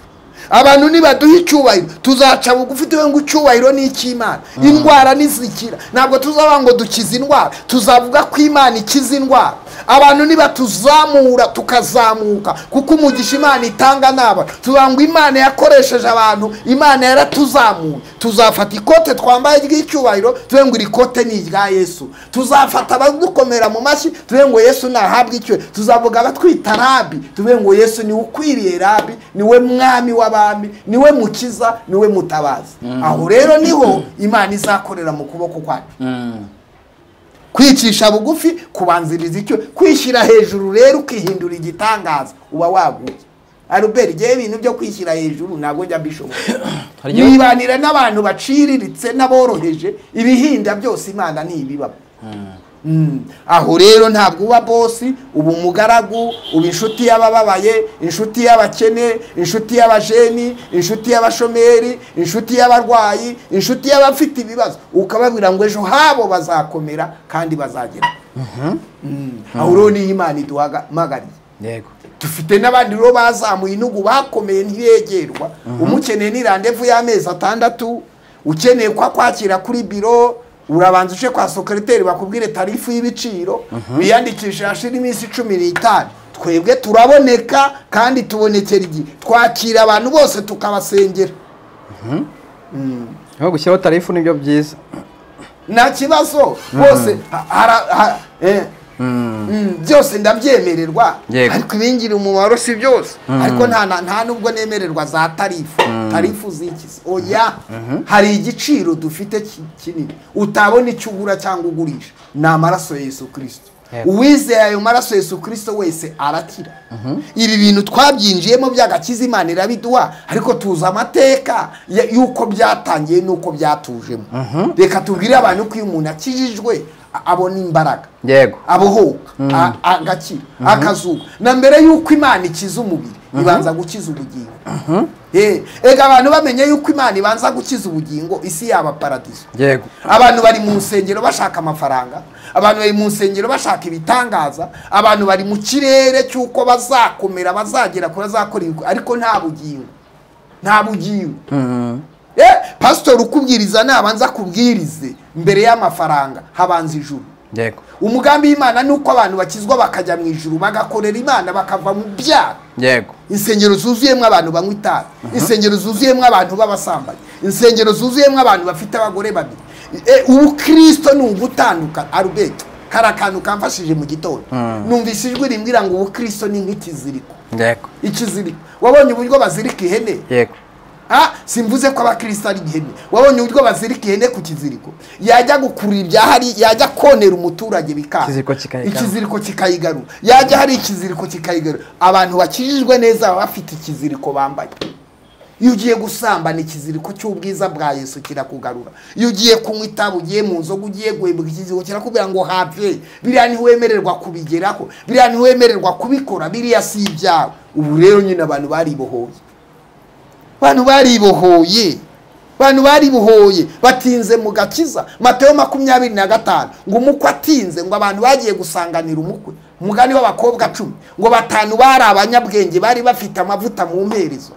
abantu nibaduha icyubahiro tuzaca bugufi tuwe ngo icyubahiro ni icy'imana indwara nizikira ntabwo tuzaba ngo dukize indwara tuzavuga ko imana ikiza indwara abantu nibatuzamura tukazamuka kuko umugisha imana itanga naba tuvuga ngo imana yakoresheje abantu imana yaratuzamuye tuzafata ikote twambaye ry'icyubahiro tuve ngo iri kote ni irya yesu tuzafata abadukomera mu mashyi tuve ngo yesu nahabwe icyubahiro tuzavuga abatwita rabi tuve ngo yesu niwe ukwiriye rabi niwe mwami w'abami niwe mukiza niwe mutabazi aho rero niho imana izakorera mu kuboko kwacu kwicisha bugufi kubanziriza icyo kwishyira hejuru rero ukihindura igitangaza uba waguye aruberi igihe ibintu byo kwishyira hejuru ntabwo njya mbishobora Hari igihe- nibanira n'abantu baciriritse n'aboroheje ibihinda byose imana ntibibamo Mm. aho rero ntabwo uba bosi uba umugaragu uba inshuti y'abababaye inshuti y'abakene inshuti y'abajeni inshuti y'abashomeri inshuti y'abarwayi inshuti y'abafite ibibazo ukababwira ngo ejo habo bazakomera kandi bazagera Mm. aho rero niyo imana iduhamagariye yego dufite n'abandi rero bazamuye intugu bakomeye ntibegerwa umukeneye ni randevu y'amezi atandatu ukeneye ko akwakira kuri biro urabanza uje kwa sokereteri bakubwire tarifu y'ibiciro wiyandikishe hashira iminsi cumi n'itanu twebwe turaboneka kandi tubonekera igihe twakira abantu bose tukabasengera aho gushyiraho tarifu nibyo byiza nta kibazo bose ha- hara- ha- eh. Mm, byose ndabyemererwa Yego. ariko ibingira umumaro si byose ariko nta na- nta nubwo nemererwa za tarifu tarifu zikizi oya hari igiciro dufite ki- kinini utabona icyo ugura cyangwa ugurisha ni amaraso ya yesu kirisito Yego. uwizeye ayo maraso yesu kirisito wese arakira ibi bintu twabyinjiyemo by'agakiza imana irabiduha ariko tuzi amateka ya- y'uko byatangiye n'uko byatujemo reka tubwire abantu ko iyo umuntu akijijwe a- abona imbaraga yego abohoka a- agakira akazuba na mbere y'uko imana ikiza umubiri ibanza gukiza ubugingo Eh, ega abantu bamenye y'uko imana ibanza gukiza ubugingo isi yaba paradiso yego abantu bari mu nsengero bashaka amafaranga abantu bari mu nsengero bashaka ibitangaza abantu bari mu kirere cy'uko bazakomera bazagera kuri bazakora ibikorwa, ariko nta bugingo nta bugingo Eh, pasitori ukubwiriza nabanza akubwirize mbere y'amafaranga habanza ijuru yego umugambi w'imana ni uko abantu bakizwa bakajya mu ijuru bagakorera imana bakava mu byaha yego insengero zuzuyemo abantu banywa itabi insengero zuzuyemo abantu b'abasambanyi insengero zuzuyemo abantu bafite abagore babiri E, ubu kirisito ni ugutandukana arubeto kari akantu kamfashije mu gitondo numvise ijwi rimbwira ngo ubu kirisito ni nk'ikiziriko yego ikiziriko wabonye uburyo bazirika ihene yego Ah, simvuze ko abakristo ari ihene wabonye uburyo bazirika ihene ku kiziriko yajya gukurura ibyahari yajya konera umuturage bikanga Ikiziriko kikayigarura. ikiziriko kikayigarura yajya hari ikiziriko kikayigarura abantu bakijijwe neza baba bafite ikiziriko bambaye iyo ugiye gusambana ikiziriko cy'ubwiza bwa yesu kirakugarura iyo ugiye kunywa itabi ugiye mu nzoga ugiye guhembuka ikiziriko kirakubwira ngo have biriya ntiwemererwa kubigeraho biriya ntiwemererwa kubikora biriya si ibyawe ubu rero nyine abantu baribohoye abantu baribohoye abantu baribohoye batinze mu gakiza mateyo makumyabiri na gatanu ngo umukwe atinze ngo abantu bagiye gusanganira umukwe umugani w'abakobwa cumi ngo batanu bari abanyabwenge bari bafite amavuta mu mperezo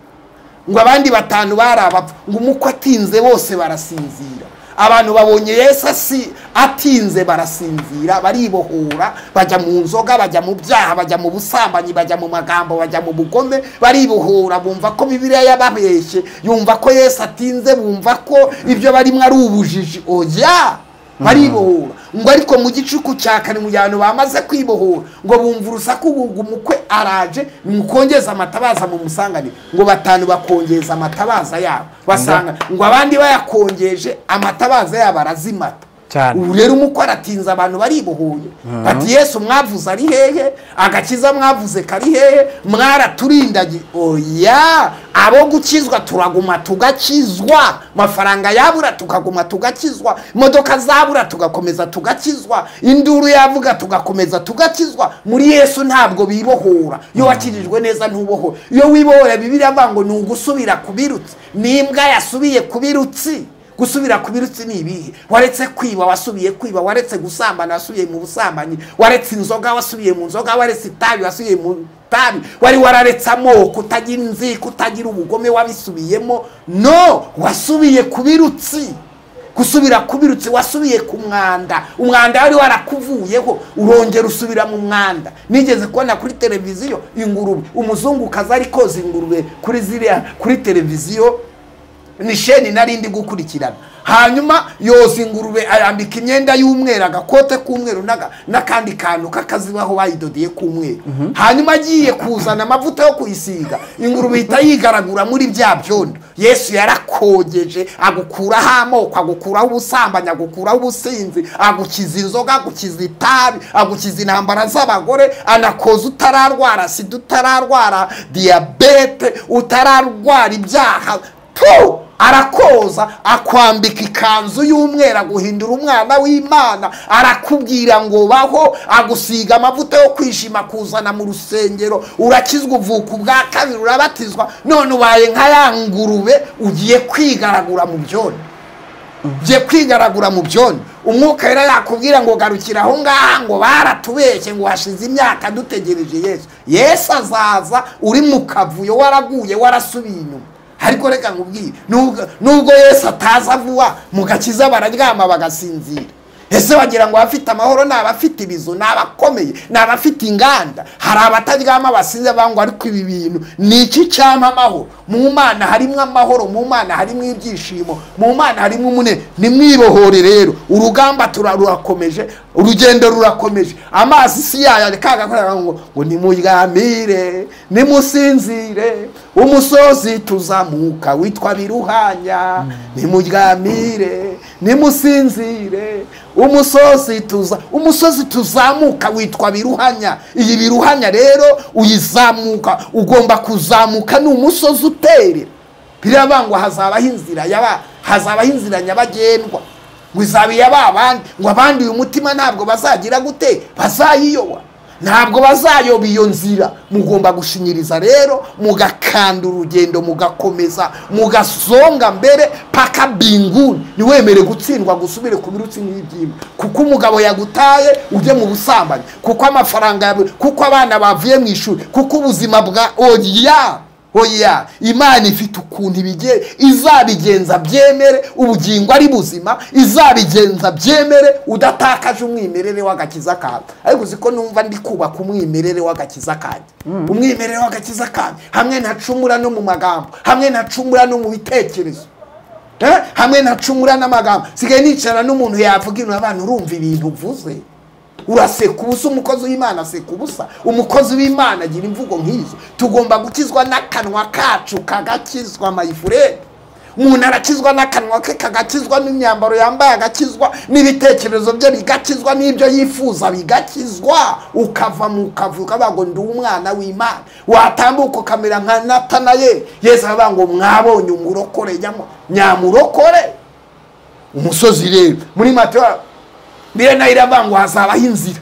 ngo abandi batanu bari abapfu ngo umukwe atinze bose barasinzira abantu babonye yesu asi atinze barasinzira baribohora bajya mu nzoga bajya mu byaha bajya mu busambanyi bajya mu magambo bajya mu bugome baribohora bumva ko bibiliya yababeshye yumva ko yesu atinze bumva ko ibyo barimo ari ubujiji oya baribohora ngo ariko mu gicuku cya kane mu gihe abantu bamaze kwibohora ngo bumva urusaku ngo umukwe araje mukongeze amatabaza mu musanganire ngo batanu bakongeza amatabaza yabo basanga ngo abandi bayakongeje amatabaza yabo arazimata Cyane. ubu rero umukwe aratinze abantu baribohoye bati yesu mwavuze ari hehe agakiza mwavuze kari hehe mwaraturindagiye oya abo gukizwa turaguma tugakizwa amafaranga yabura tukaguma tugakizwa imodoka zabura tugakomeza tugakizwa induru yavuga tugakomeza tugakizwa muri yesu ntabwo bibohora iyo wakijijwe neza ntubohora iyo wibohora bibiri avuga ngo ni ugusubira ku birutsi n'imbwa yasubiye ku birutsi gusubira ku birutsi ni ibihe waretse kwiba wasubiye kwiba waretse gusambana wasubiye mu busambanyi waretse inzoga wasubiye mu nzoga waretse itabi wasubiye mu tabi wari wararetse amoko utagira inzi kutagira ubugome wabisubiyemo no wasubiye ku birutsi gusubira ku birutsi wasubiye ku mwanda umwanda wari warakuvuyeho urongera usubira mu mwanda nigeze kubona kuri televiziyo ingurube umuzungukazi ari koza ingurube kuri ziriya kuri televiziyo ni sheni nari ndi gukurikirana hanyuma yoza ingurube ayambika imyenda y'umweru agakote k'umweru n'aga- n'akandi kantu k'akazibaho bayidodeye k'umweru hanyuma agiye kuzana amavuta yo kuyisiga ingurube ihita yigaragura muri bya byondo yesu yarakogeje agukuraho amoko agukuraho ubusambanyi agukuraho ubusinzi agukiza inzoga agukiza itabi agukiza intambara z'abagore anakoza utararwara sida utararwara diyabete utararwara ibyaha tu arakoza akwambika ikanzu y'umweru aguhindura umwana w'imana arakubwira ngo baho agusiga amavuta yo kwishima kuzana mu rusengero urakizwa uvuka ubwa kabiri urabatizwa none ubaye nka ya ngurube ugiye kwigaragura mu byondo ugiye kwigaragura mu byondo umwuka rero yakubwira ngo garukira aho ngaha ngo baratubeshye ngo hashize imyaka dutegereje yesu yesu azaza uri mu kavuyo waraguye warasubiye inyuma ariko reka nkubwire nubwo nubwo yesu ataza vuba mu gakiza bararyama bagasinzira ese wagira ngo abafite amahoro ni abafite ibizu ni abakomeye ni abafite inganda hari abataryama basinze bangwa ariko ibi bintu ni iki cyama amahoro mu mana harimo amahoro mu mana harimo ibyishimo mu mana harimo umune nimwibohore rero urugamba tura- rurakomeje urugendo rurakomeje amazi si yayo arekaga ngo ngo nimuryamire nimusinzire umusozi tuzamuka witwa biruhanya nimuryamire nimusinzire umusozi tuza umusozi tuzamuka witwa biruhanya iyi biruhanya rero uyizamuka ugomba kuzamuka ni umusozi uterera birabangwa hazabaho inzira yaba hazabaho inzira nyabagendwa ngo izabiye abandi ngo abandi uyu mutima ntabwo bazagira gute bazayiyoba ntabwo bazayoba iyo nzira mugomba gushinyiriza rero mugakanda urugendo mugakomeza mugasonga mbere paka binguni ntiwemere gutsindwa gusubire ku birutsi n'ibyima kuko umugabo yagutaye ujye mu busambanyi kuko amafaranga yawe kuko abana bavuye mu ishuri kuko ubuzima bwa oya oya imana ifite ukuntu ibigiye izabigenza byemere ubugingo ari buzima izabigenza byemere udatakaje umwimerere w'agakiza kawe ariko uzi ko numva ndi kubaka umwimerere w'agakiza kanjye umwimerere w'agakiza kanjye hamwe ntacumura no mu magambo hamwe ntacumura no mu bitekerezo Eh, hamwe ntacumura n'amagambo sigaye nicara n'umuntu yavuga ino abantu urumva ibintu uvuze uraseka ubusa umukozi w'imana aseka ubusa umukozi w'imana agira imvugo nk'izo tugomba gukizwa n'akanwa kacu kagakizwa mayifurere umuntu arakizwa n'akanwa ke kagakizwa n'imyambaro yambaye agakizwa n'ibitekerezo bye bigakizwa n'ibyo yifuza bigakizwa ukava mu kavuga bago ndi umwana w'imana watambuka ukamera nka natanayeli yesu aravuga ngo mwabonye umurokore nyamo- nyamurokore umusozi rero muri mateyo mbere nayo iravuga ngo hazabaho inzira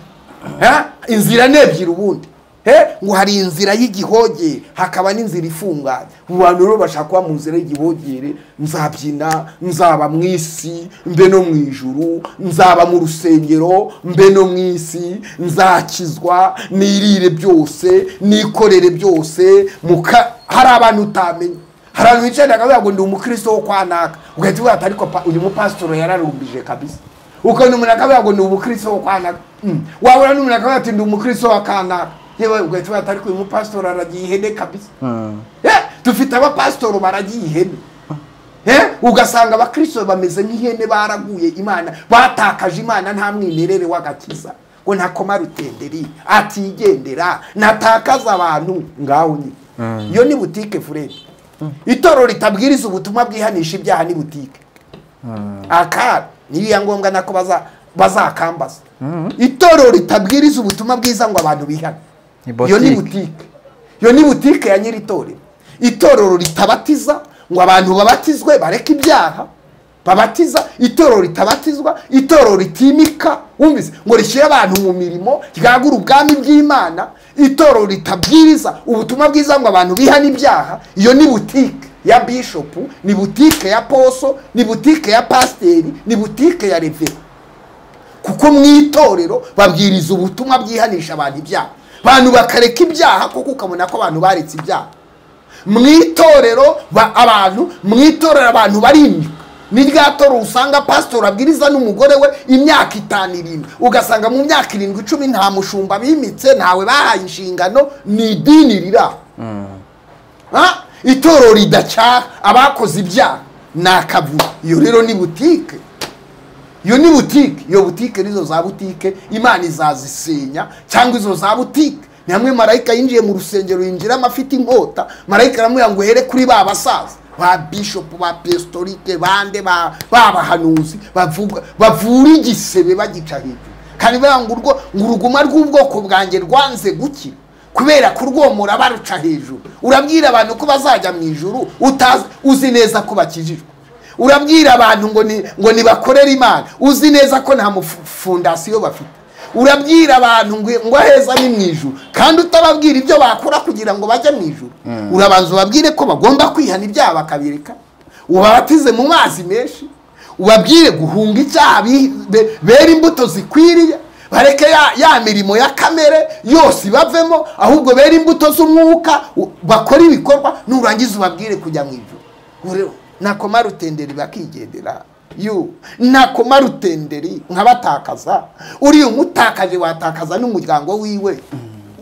Eh? inzira ni ebyiri ubundi Eh? ngo hari inzira y'igihogere hakaba n'inzira ifunganye mu bantu rero bashaka kuba mu nzira y'igihogere nzabyina nzaba mu isi mbe no mu ijuru nzaba mu rusengero mbe no mu isi nzakizwa nirire byose nikorere byose muka hari abantu utamenya hari abantu bicaye bakavuga ngo ndi umukristo wo kwa naka ugahita ubata ariko pa- uyu mupasitoro yararumbije kabisa ukabona umuntu akavuga ngo ndi umukristo wo kwa naka Mm. wabona n'umuntu akavuga ati ndi umukristo wa kanaka yewe ugahita ubata ariko uyu mupasitoro aragiye ihene kabisa Eh, dufite abapasitoro baragiye ihene Eh, ugasanga abakristo bameze nk'ihene baraguye imana batakaje imana nta mwimerere w'agakiza ngo ntakoma rutenderi atigendera natakaza abantu ngaho nyine iyo ni butike furere itorero ritabwiriza ubutumwa bwihanisha ibyaha ni butike akara niyo iya ngombwa nako baza- bazakambaza itorero ritabwiriza ubutumwa bwiza ngo abantu bihane Ni iyo ni butike. butike iyo ni butike ya nyiri itorero itorero ritabatiza ngo abantu babatizwe bareke ibyaha babatiza itorero ritabatizwa itorero ritimika wumvise ngo rishyire abantu mu mirimo ryagura ubwami bw'imana itorero ritabwiriza ubutumwa bwiza ngo abantu bihane ibyaha iyo ni butike ya bishopu ni butike ya poso ni butike ya pasiteri ni butike ya revera kuko mu itorero babwiriza ubutumwa bwihanisha abantu ibyaha abantu bakareka ibyaha kuko ukabona ko abantu baretse ibyaha mu itorero ba- abantu mu itorero abantu barimika ni rya toro usanga pasitori abwiriza n'umugore we imyaka itanu irindwi ugasanga mu myaka irindwi icumi nta mushumba bimitse ntawe bahaye inshingano ni idini riraho Ha? itorero ridacyaha abakoze ibyaha ni akavuyo iyo rero ni butike iyo ni butike iyo butike nizo za butike imana izazisenya cyangwa izo za butike ni hamwe marayika yinjiye mu rusengero yinjiramo afite inkota marayika aramubwira ngo uhere kuri ba basaza ba bishopu ba pestorike bande ba ba bahanuzi bavuga bavura igisebe bagica hejuru kandi bambwira ngo urwo ngo uruguma rw'ubwoko bwanjye rwanze gukira kubera kurwomora baruca hejuru urabwira abantu ko bazajya mu ijuru utazi uzi neza ko bakijijwe urabwira abantu ngo ni ngo nibakorere imana uzi neza ko nta mufu- fondasiyo bafite urabwira abantu ngo ngo aheza ni mu ijuru kandi utababwira ibyo bakora kugira ngo bajye mu ijuru urabanza ubabwire ko bagomba kwihana ibyaha bakabireka ubabatize mu mazi menshi ubabwire guhunga icyaha bi- be- bera imbuto zikwiriye bareke ya, ya mirimo ya kamere yose ibavemo ahubwo bera imbuto z'umwuka u- bakore ibikorwa nurangiza ubabwire kujya mu ijuru Ngo rero, nakoma rutenderi bakigendera you nakomara utenderi nkabatakaza uriya umutakaje watakaza n'umuryango wiwe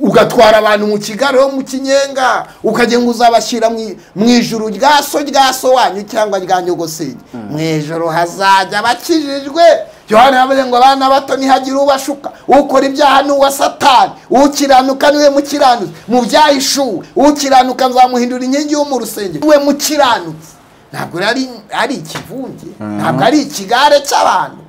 ugatwara abantu mu kigaro mu kinyenga ukagenda uzabashyira mu i- mu ijuru rya so rya so wanyu cyangwa rya nyogosenge mu ijoro hazajya abakijijwe yohani yavuze ngo abana bato ntihagire ubashuka ukora ibyaha ni uwa satani ukiranuka niwe mukiranutsi mu byahishuwe ukiranuka nzamuhindura inkingi yo mu rusengero niwe mukiranutsi ntabwo rero ari ari ikivunge ntabwo ari ikigare cy'abantu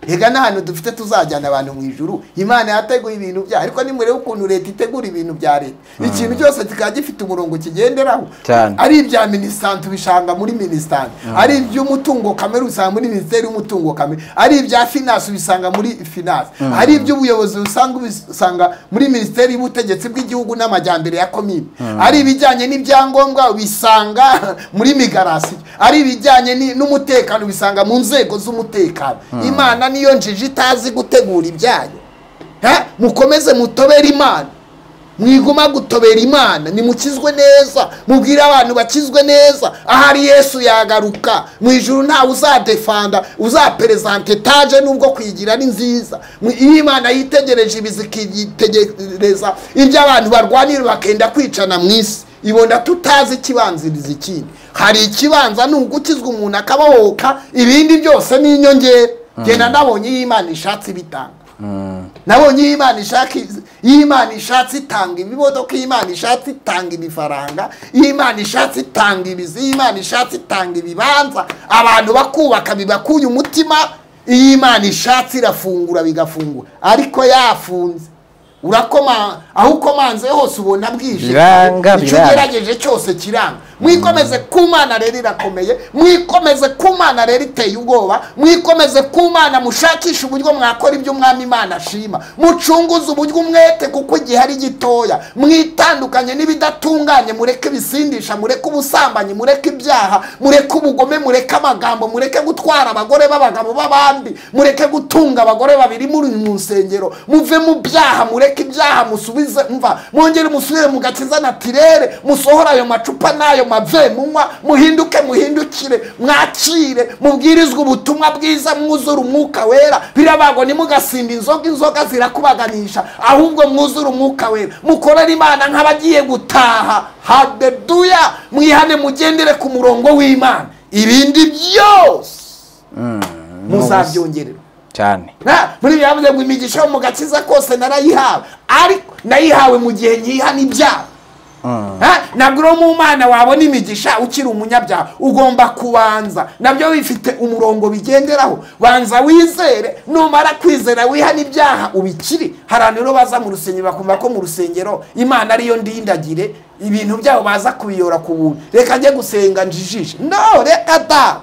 rega n'ahantu dufite tuzajyana abantu mu ijuru imana yateguye ibintu byayo ariko nimurebe ukuntu leta itegura ibintu bya leta ikintu cyose kikaba gifite umurongo kigenderaho Cyane. ari ibya minisante ubishanga muri minisante ari iby'umutungo kamere usanga muri minisiteri y'umutungo kamere ari ibya finance ubisanga muri finance ari iby'ubuyobozi usanga ubisanga muri minisiteri y'ubutegetsi bw'igihugu n'amajyambere ya komine ari ibijyanye n'ibyangombwa ubisanga muri migarasi ari ibijyanye ni- n'umutekano ubisanga mu nzego z'umutekano imana niyo njiji itazi gutegura ibyayo Ha? mukomeze mutobere imana mwiguma gutobera imana nimukizwe neza mubwire abantu bakizwe neza ahari yesu yagaruka mu ijuru ntawe uzadefanda uzaperezanta etaje nubwo kuyigira ari nziza Mu- iyo imana yitegereje ibi zikitegereza ibyo abantu barwanira bakenda kwicana mu isi ibona tutazi ikibanziriza ikindi hari ikibanza ni ugukizwa umuntu akabohoka ibindi byose ni inyongera genda nabonye iyo imana ishatse bitanga nabonye iyo imana ishaka iz- iyo imana ishatse itanga ibimodoka iyo imana ishatse itanga ibifaranga iyo imana ishatse itanga ibizi iyo imana ishatse itanga ibibanza abantu bakubaka bibakuye umutima iyo imana ishatse irafungura bigafungura ariko yafunze urakoma aho ukomanze hose ubona bwije Biranga, icyo biranga. ugerageje cyose kiranga mwikomeze ku mana rero irakomeye mwikomeze ku mana rero iteye ubwoba mwikomeze ku mana mushakishe uburyo mwakora ibyo umwami imana ashima mucunguze uburyo umwete kuko igihe ari gitoya mwitandukanye n'ibidatunganye mureke ibisindisha mureke ubusambanyi mureke ibyaha mureke ubugome mureke amagambo mureke gutwara abagore b'abagabo b'abandi mureke gutunga abagore babiri muri mu nsengero muve mu byaha mureke ibyaha musubize mva mwongere musubire mu gakiza natirere musohore ayo macupa n'ayo mave munywa muhinduke muhindukire mwakire mubwirizwe ubutumwa bwiza mwuzure umwuka wera birabago ntimugasinda inzoga inzoga zirakubaganisha ahubwo mwuzure umwuka wera mukorere imana nk'abagiye gutaha hadeduya mwihane mugendere ku murongo w'imana ibindi byose muzabyongerera cyane Ha, muri byavuze ngo imigisha yo mu gakiza kose narayihawe ariko nayihawe mu gihe nyiha n'ibyaha Ha, ntabwo uri mu mana wabona imigisha ukiri umunyabyaha ugomba kubanza nabyo bifite umurongo bigenderaho banza wizere numara kwizera wiha n'ibyaha ubikiri hari abantu rero baza mu rusengero bakumva ko mu rusengero imana ariyo ndindagire ibintu byabo baza kubiyora ku buntu reka njye gusenga njijishe no reka da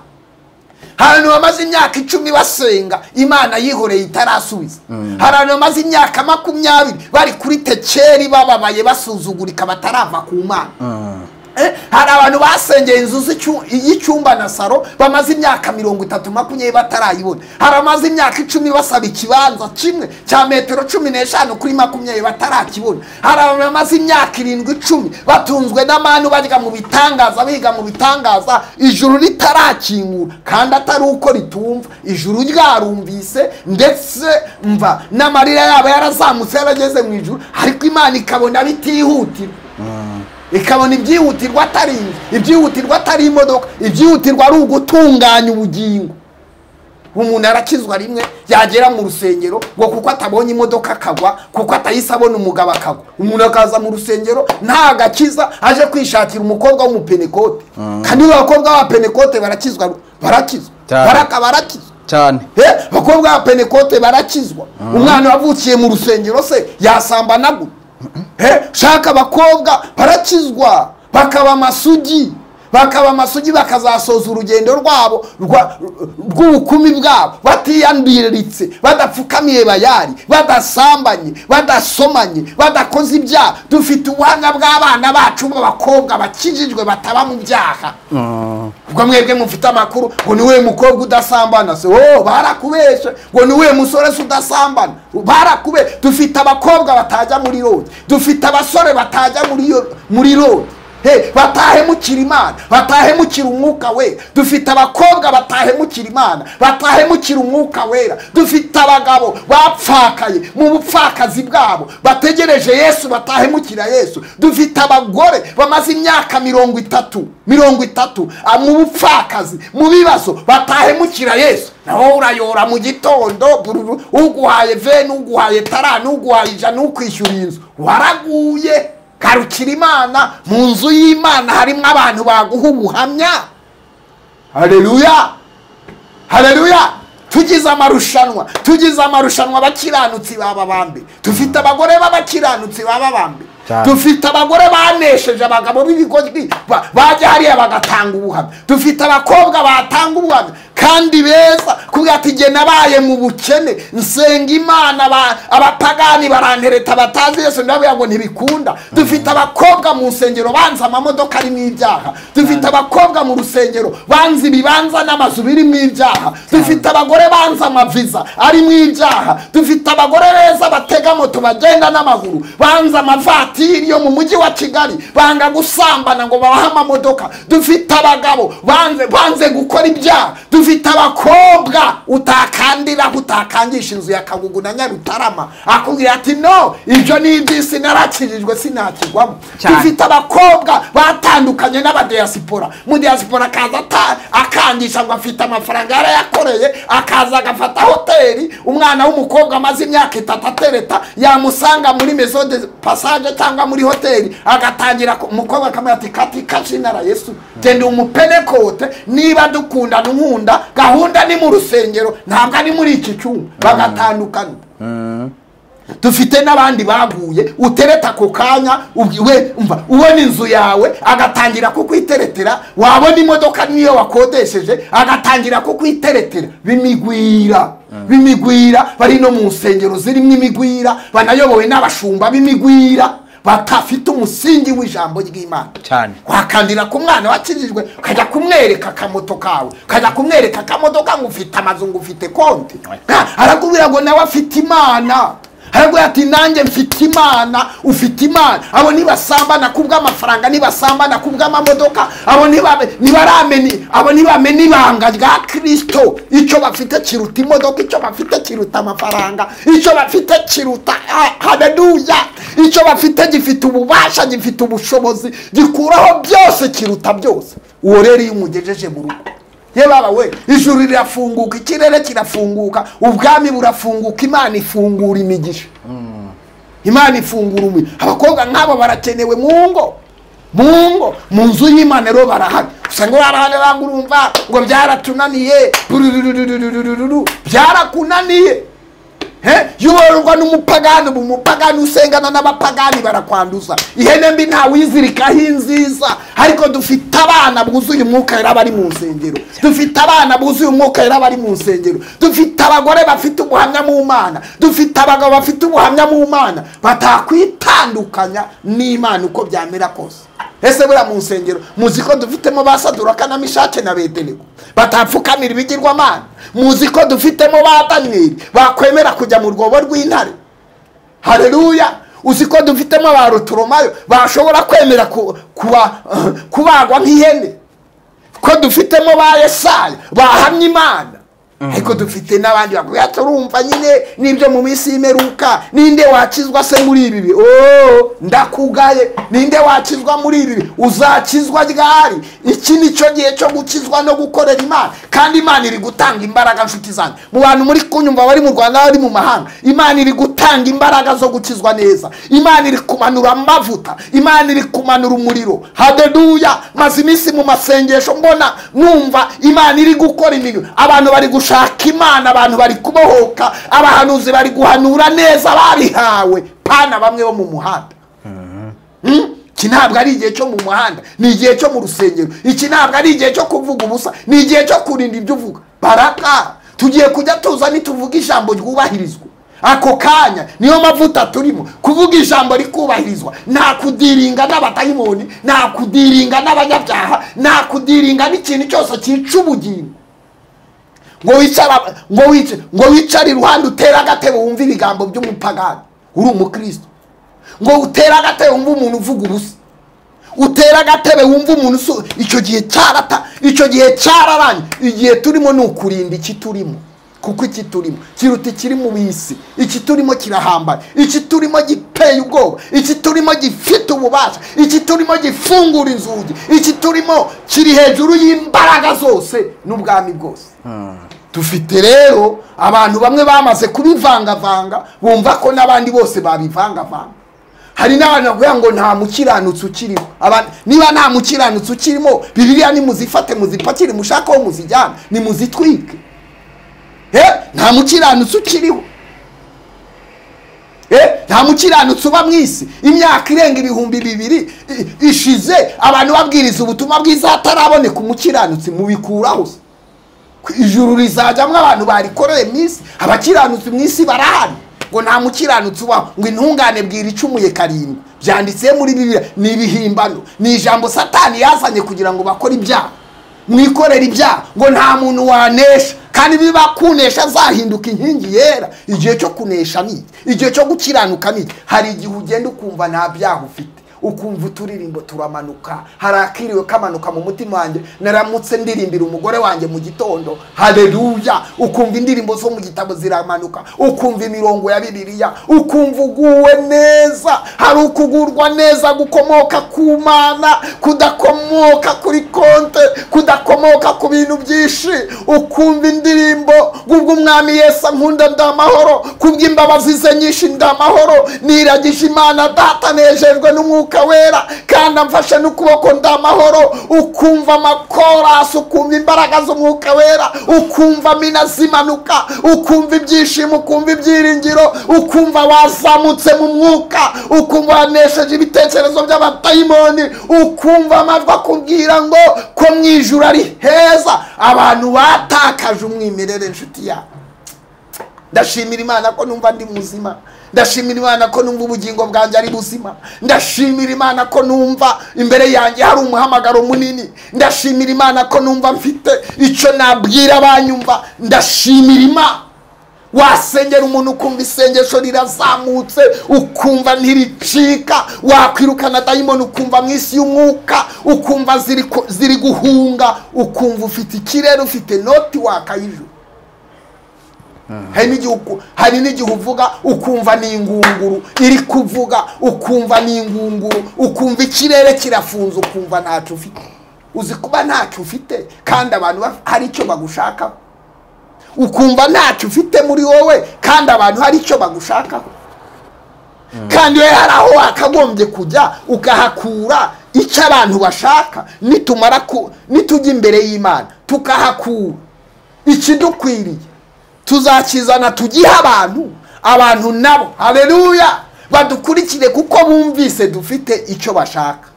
ahantu bamaze imyaka icumi basenga imana yihoreye itarasubiza hari abantu bamaze imyaka makumyabiri bari kuri tekeri bababaye basuzugurika batarava ku mana Eh, hari abantu basengeye inzu z'icyu- y'icyumba na saro bamaze imyaka mirongo itatu makumyabiri batarayibona hari abamaze imyaka icumi basaba ikibanza kimwe cya metero cumi n'eshanu kuri makumyabiri batarakibona hari abantu bamaze imyaka irindwi icumi batunzwe n'amantu barya mu bitangaza biga mu bitangaza ijuru ritarakingura kandi atari uko ritumva ijuru ryarumvise ndetse mva n'amarira yabo yarazamutse yarageze mu ijuru ariko imana ikabona bitihutirwa ikabona ibyihutirwa atari inzu ibyihutirwa atari imodoka ibyihutirwa ari ugutunganya ubugingo umuntu arakizwa rimwe yagera mu rusengero ngo kuko atabonye imodoka akagwa kuko atahise abona umugabo akagwa umuntu akaza mu rusengero nta gakiza aje kwishakira umukobwa w'umupenekote kandi abakobwa ba penekote barakizwa barakizwa Cyane. baraka barakizwa cyane Eh, abakobwa ba penekote barakizwa umwana wavukiye mu rusengero se yasamba nagura Eh, shaka abakobwa barakizwa bakaba amasugi bakaba amasugi bakazasoza urugendo rwabo rwa- rw'ubukumi bwabo batiyandiritse badapfukamiye bayari badasambanye badasomanye badakoze ibyaha dufite ubuhamya bw'abana bacu b'abakobwa bakijijwe bataba mu byaha ubwo mwebwe mufite amakuru ngo ni we mukobwa udasambana se oh barakubeshe ngo ni we musore se udasambana barakube dufite abakobwa batajya muri road dufite abasore batajya muri yo- muri road he batahe mukira imana batahe mukira umwuka we dufite abakobwa batahe mukira imana batahe mukira umwuka wera dufite abagabo bapfakaye mu bupfakazi bwabo bategereje yesu batahe mukira yesu dufite abagore bamaze imyaka mirongo itatu mirongo itatu ah, mu bupfakazi mu bibazo batahe mukira yesu nawe urayora mu gitondo bururu uguhaye veni uguhaye tarani uguhaye ijana ukwishyura inzu waraguye karukira imana mu nzu y'imana harimo abantu baguha ubuhamya hareruya hareruya tugize amarushanwa tugize amarushanwa abakiranutsi baba bambi dufite abagore b'abakiranutsi baba bambi Cyane. dufite abagore banesheje abagabo b'ibigoryi ba- bajya hariya bagatanga ubuhamya dufite abakobwa batanga ubuhamya kandi beza kubera ati jye nabaye mu bukene nsenga imana aba- abapagani barantereta batazi yesu ndavuga ngo ntibikunda dufite abakobwa mu nsengero banze amamodoka arimo ibyaha dufite abakobwa mu rusengero banze ibibanza n'amazu birimo ibyaha dufite abagore banze amaviza arimo ibyaha dufite abagore beza batega moto bagenda n'amaguru banze amavatiri yo mu mujyi wa kigali banga gusambana ngo babahe amamodoka dufite abagabo banze banze gukora ibyaha dufite abakobwa utakandiraho utakangisha inzu ya kagugu na nyarutarama akubwira ati no ibyo ni iby'isi narakirijwe sinakigwamo Cyane. dufite dufite abakobwa batandukanye n'abadiyasipora mudiyasipora akaza ata- akangisha ngo afite amafaranga yarayakoreye akaza agafata hoteli umwana w'umukobwa amaze imyaka itatu atereta yamusanga muri mezo de passage cyangwa muri hoteli agatangira ku- umukobwa akamubwira ati kati kashina la yesu genda umupenekote niba dukundana unkunda gahunda ni mu rusengero ntabwo ari muri iki cyumba bagatandukana dufite n'abandi baguye utereta ako kanya ubwi- we umva ubona inzu yawe agatangira kukwiteretera wabona imodoka niyo wakodesheje agatangira kukwiteretera b'imigwira b'imigwira bari no mu nsengero zirimo imigwira banayobowe n'abashumba b'imigwira batafite umusingi w'ijambo ry'imana cyane wakandira ku mwana wakirijwe ukajya kumwereka akamoto kawe ukajya kumwereka akamodoka ngo ufite amazu ngo ufite konti Ah, arakubwira ngo nawe afite imana arakubwira ati nanjye mfite imana ufite imana abo ntibasambana kubw'amafaranga ntibasambana kubw'amamodoka abo ntibabe- ntibaramenya abo ntibamenya ibanga rya kirisito icyo bafite kiruta imodoka icyo bafite kiruta amafaranga icyo bafite kiruta ah, haleluya icyo bafite gifite ububasha gifite ubushobozi gikuraho byose kiruta byose uwo rero iyo umugejeje mu rugo ye baba we ijuru rirafunguka ikirere kirafunguka ubwami burafunguka imana ifungura imigisha imana ifungura umuriro abakobwa nk'abo barakenewe mu ngo mu ngo mu nzu y'imana rero barahari usanga barahari banga urumva ngo byaratunaniye burururururururu, byarakunaniye He? yubororwa n'umupagani ubu umupagani usengana n'abapagani barakwanduza ihene mbi ntawizirikaho inziza ariko dufite abana buzuye umwuka wera bari mu nsengero dufite abana buzuye umwuka wera bari mu nsengero dufite abagore bafite ubuhamya mu mana dufite abagabo bafite ubuhamya mu mana batakwitandukanya n'imana uko byamera kose ese buriya mu nsengero muzi ko dufitemo ba sadura kanamishake na bedenego batapfukamira ibigirwamana muzi ko dufitemo ba daniyeli bakwemera kujya mu rwobo rw'intare hareruya uzi ko dufitemo ba rutoromayo bashobora kwemera ku- kuba- kubagwa nk'ihene ko dufitemo ba yesaya bahamya imana ariko dufite n'abandi bakubwira ati urumva nyine n'ibyo mu minsi y'imeruka ninde wakizwa se muri ibi bihe oh ndakugaye ninde wakizwa muri ibi bihe uzakizwa ryari iki ni cyo gihe cyo gukizwa no gukorera imana kandi imana iri gutanga imbaraga nshuti zanjye mu bantu muri kunyumva bari mu rwanda bari mu mahanga imana iri gutanga imbaraga zo gukizwa neza imana iri kumanura amavuta imana iri kumanura umuriro hadeduya maze iminsi mu masengesho mbona numva imana iri gukora imirimo abantu bari gushaka imana abantu bari kubohoka abahanuzi bari guhanura neza babihawe pana bamwe bo mu muhanda Mm? iki ntabwo ari igihe cyo mu muhanda ni igihe cyo mu rusengero iki ntabwo ari igihe cyo kuvuga ubusa ni igihe cyo kurinda ibyo uvuga baraka tugiye kujya tuza nituvuga ijambo ryubahirizwa ako kanya niyo mavuta turimo kuvuga ijambo rikubahirizwa nta kudiringa n'abadayimoni nta kudiringa n'abanyabyaha nta kudiringa n'ikintu cyose cyica ubugingo ngo wicara ngo wicare ngo wicare iruhande utere agatebe wumve ibigambo by'umupagani uri umukristo ngo utere agatebe wumve umuntu uvuga ubusa utera agatebe wumva umuntu usu icyo gihe cyarata icyo gihe cyararanye igihe turimo ni ukurinda iki turimo kuko iki turimo kiruta ikiri mu bisi iki turimo kirahambara iki turimo giteye ubwoba iki turimo gifite ububasha iki turimo gifungura inzugi iki turimo kiri hejuru y'imbaraga zose n'ubwami bwose dufite rero abantu bamwe bamaze kubivangavanga bumva ko n'abandi bose babivangavanga hari n'abantu bavuga ngo nta mukiranutsi ukirimo abantu niba nta mukiranutsi ukirimo bibiriya nimuzifate muzipakire mushake aho muzijyana nimuzitwike eh nta mukiranutsi ukiriho eh nta mukiranutsi uba mu isi imyaka irenga ibihumbi bibiri i- ishize abantu babwiriza ubutumwa bwiza hataraboneka umukiranutsi mubikuraho se ijuru rizajyamo abantu barikoreye mu isi abakiranutsi mu isi barahari ngo nta mukiranutsi ubaho ngo intungane bwira icumuye karindwi byanditse muri bibiliya ni ibihimbano ni ijambo satani yazanye kugira ngo bakore ibyaha mwikorere ibyaha ngo nta muntu wanesha kandi niba kunesha azahinduka inkingi yera igihe cyo kunesha ni iki? igihe cyo gukiranuka ni iki? hari igihe ugenda ukumva nta byaha ufite ukumva uturirimbo turamanuka hari akiriwe kamanuka mu mutima wanjye naramutse ndirimbira umugore wanjye mu gitondo haleluya ukumva indirimbo zo mu gitabo ziramanuka ukumva imirongo ya bibiliya ukumva uguwe neza hari ukugurwa neza gukomoka ku mana kudakomoka kuri konte kudakomoka ku bintu byinshi ukumva indirimbo kubw'umwami yesu ankunda ndamahoro kubw'imbabazi ze nyinshi ndamahoro niragije imana data nejejwe n'umwuka wera kandi amfashe n'ukuboko ndamahoro ukumva amakorasi ukumva imbaraga z'umwuka wera ukumva mina zimanuka ukumva ibyishimo ukumva ibyiringiro ukumva wazamutse mu mwuka ukumva wanesheje ibitekerezo by'abadayimoni ukumva amajwi akubwira ngo ko mu ijuru ari heza abantu batakaje umwimerere inshuti yabo ndashimira imana ko numva ndi muzima ndashimira imana ko numva ubugingo bwanjye ari buzima ndashimira imana ko numva imbere yanjye hari umuhamagaro munini ndashimira imana ko numva mfite icyo nabwira abanyumva ndashimira imana wasengera umuntu ukumva isengesho rirazamutse ukumva ntiricika wakwirukana dayimoni ukumva mu isi y'umwuka ukumva ziri ku- ziri guhunga ukumva ufite ikirere ufite noti wakayijura hari n'igihe uku- hari n'igihe uvuga ukumva ni ingunguru iri kuvuga ukumva ni ingunguru ukumva ikirere kirafunze ukumva ntacyo ufite uzi kuba ntacyo ufite kandi abantu baf- hari icyo bagushakaho ukumva ntacyo ufite muri wowe kandi abantu hari icyo bagushakaho kandi we hari aho wakagombye kujya ukahakura icyo abantu bashaka nitumara ku nitujya imbere y'imana tukahakura ikidukwiriye tuzakizana tugihe abantu abantu nabo haleluya badukurikire kuko bumvise dufite icyo bashaka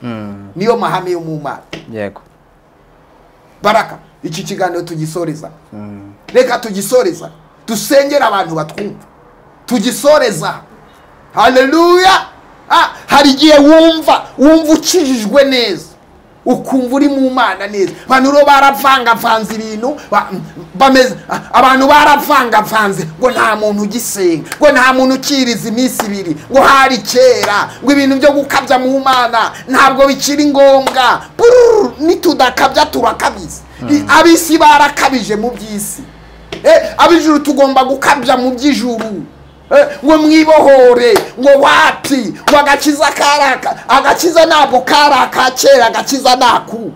niyo mahame yo mu mana yego baraka iki kiganiro tugisoreza reka tugisoreza dusengere abantu batwumva tugisoreza haleluya Ah, hari igihe wumva wumva ukijijwe neza ukumva uri mu mana neza abantu rero baravangavanze ibintu ba- bameze ah, abantu baravangavanze ngo nta muntu ugisenga ngo nta muntu ukiriza iminsi ibiri ngo hari kera ngo ibintu byo gukabya mu mana ntabwo bikiri ngombwa Bururu, nitudakabya turakabiza I- ab'isi barakabije mu by'isi Eh, ab'ijuru tugomba gukabya mu by'ijuru Eh, ngo mwibohore ngo wati ngo agakiza karaka agakiza ntabwo kari aka kera agakiza ni aku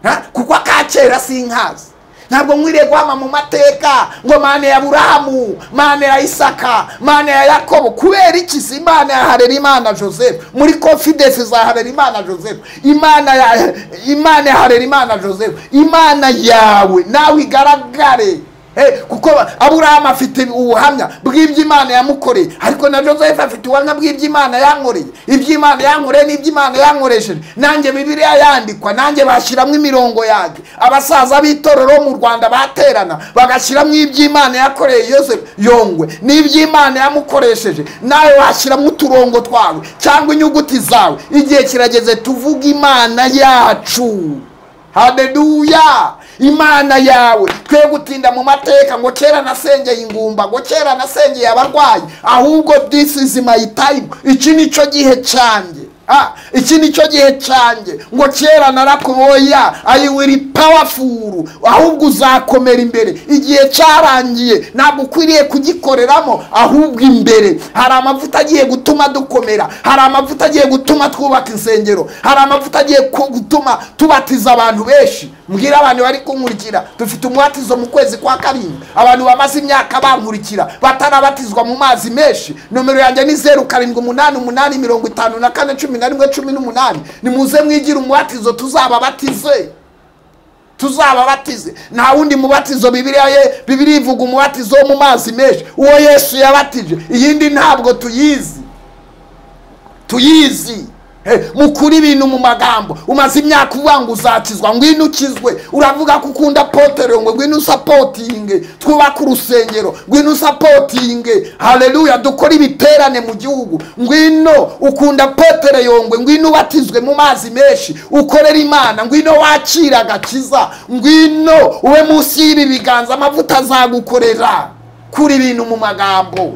Ha? kuko aka kera sinkazi ntabwo mwiriye guhama mu mateka ngo mane ya burahamu mane ya isaka mane ya yakobo kubera iki si imana ya harerimana joseph muri confidence za harerimana joseph imana ya imana ya harerimana joseph imana yawe nawe igaragare Eh, kuko aburahamu afite ubuhamya bw'ibyo imana yamukoreye ariko na joseph afite ubuhamya bw'ibyo imana yankoreye ibyo imana yankoreye n'ibyo imana yankoresheje nanjye bibiliya yandikwa nanjye bashyiramo imirongo yanjye abasaza b'itorero bo mu rwanda baterana bagashyiramo ibyo imana yakoreye yoseph yongwe n'ibyo imana yamukoresheje nawe washyiramo uturongo twawe cyangwa inyuguti zawe igihe kirageze tuvuge imana yacu haleluya imana yawe twe gutinda mu mateka ngo kera nasengeye ingumba ngo kera nasengeye abarwayi ahubwo this is my time iki ni cyo gihe cyanjye Ah, iki ni cyo gihe cyanjye ngo kera narakuboya ayi wiri pawafuru ahubwo uzakomera imbere igihe cyarangiye ntabwo ukwiriye kugikoreramo ahubwo imbere hari amavuta agiye gutuma dukomera hari amavuta agiye gutuma twubaka insengero hari amavuta agiye ku- gutuma tubatiza abantu benshi mbwira abantu bari kunkurikira dufite umubatizo mu kwezi kwa karindwi abantu bamaze imyaka bankurikira batarabatizwa mu mazi menshi nomero yanjye ni zeru karindwi umunani umunani mirongo itanu na kane cumi na rimwe cumi n'umunani nimuze mwigire umubatizo tuzababatize tuzababatize nta wundi mubatizo bibiriya ye bibiriya ivuga umubatizo wo mu mazi menshi uwo yesu yabatije iyindi ntabwo tuyizi tuyizi Eh, mukura ibintu mu magambo umaze imyaka uvuga ngo uzakizwa ngwino ukizwe uravuga ko ukunda potero ngo ngwino usapotinge twubake urusengero ngwino usapotinge haleluya dukore ibiterane mu gihugu ngwino ukunda potero yongwe ngwino ubatizwe mu mazi menshi ukorere imana ngwino wakira agakiza ngwino ube munsi y'ibi biganza amavuta azagukorera kura ibintu mu magambo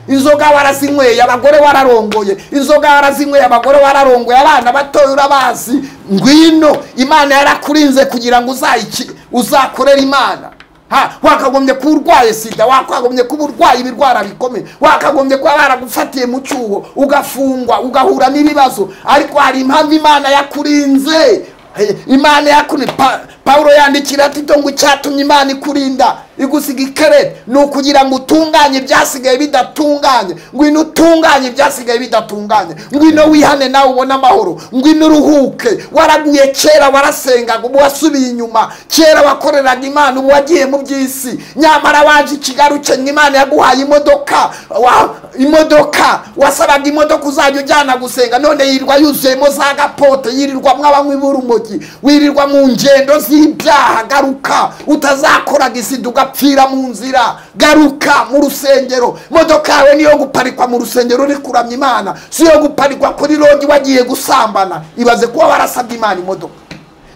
inzoga warazinyweye abagore wararongoye inzoga warazinyweye abagore wararongoye abana batoya urabazi ngwino imana yarakurinze kugira ngo uzayiki uzakorere imana Ha, wakagombye kuba urwaye sida wakagombye kuba urwaye ibirwara bikomeye wakagombye kuba baragufatiye mu cyuho ugafungwa ugahura n'ibibazo ariko hari impamvu imana yakurinze Eh, imana yakuni Pa- pawulo yandikira tito ngo icyatumye imana ikurinda igusiga ikerere ni ukugira ngo utunganye ibyasigaye bidatunganye ngwino utunganye ibyasigaye bidatunganye ngwino wihane nawe ubone amahoro ngwino uruhuke waraguye kera warasengaga ubu wasubiye inyuma kera wakoreraga imana ubu wagiye mu by'isi nyamara waje ikigaruke ngo imana yaguhaye imodoka wa imodoka wasabaga imodoka uzajya ujyana gusenga none yirirwa yuzuyemo za gapote yirirwamo abanywi b'urumogi wirirwa mu ngendo z'ibyaha garuka utazakoraga isida ugapfira mu nzira garuka mu rusengero imodoka yawe niyo guparikwa mu rusengero uri kuramya imana si iyo guparikwa kuri rogi wagiye gusambana ibaze kuba warasabye imana imodoka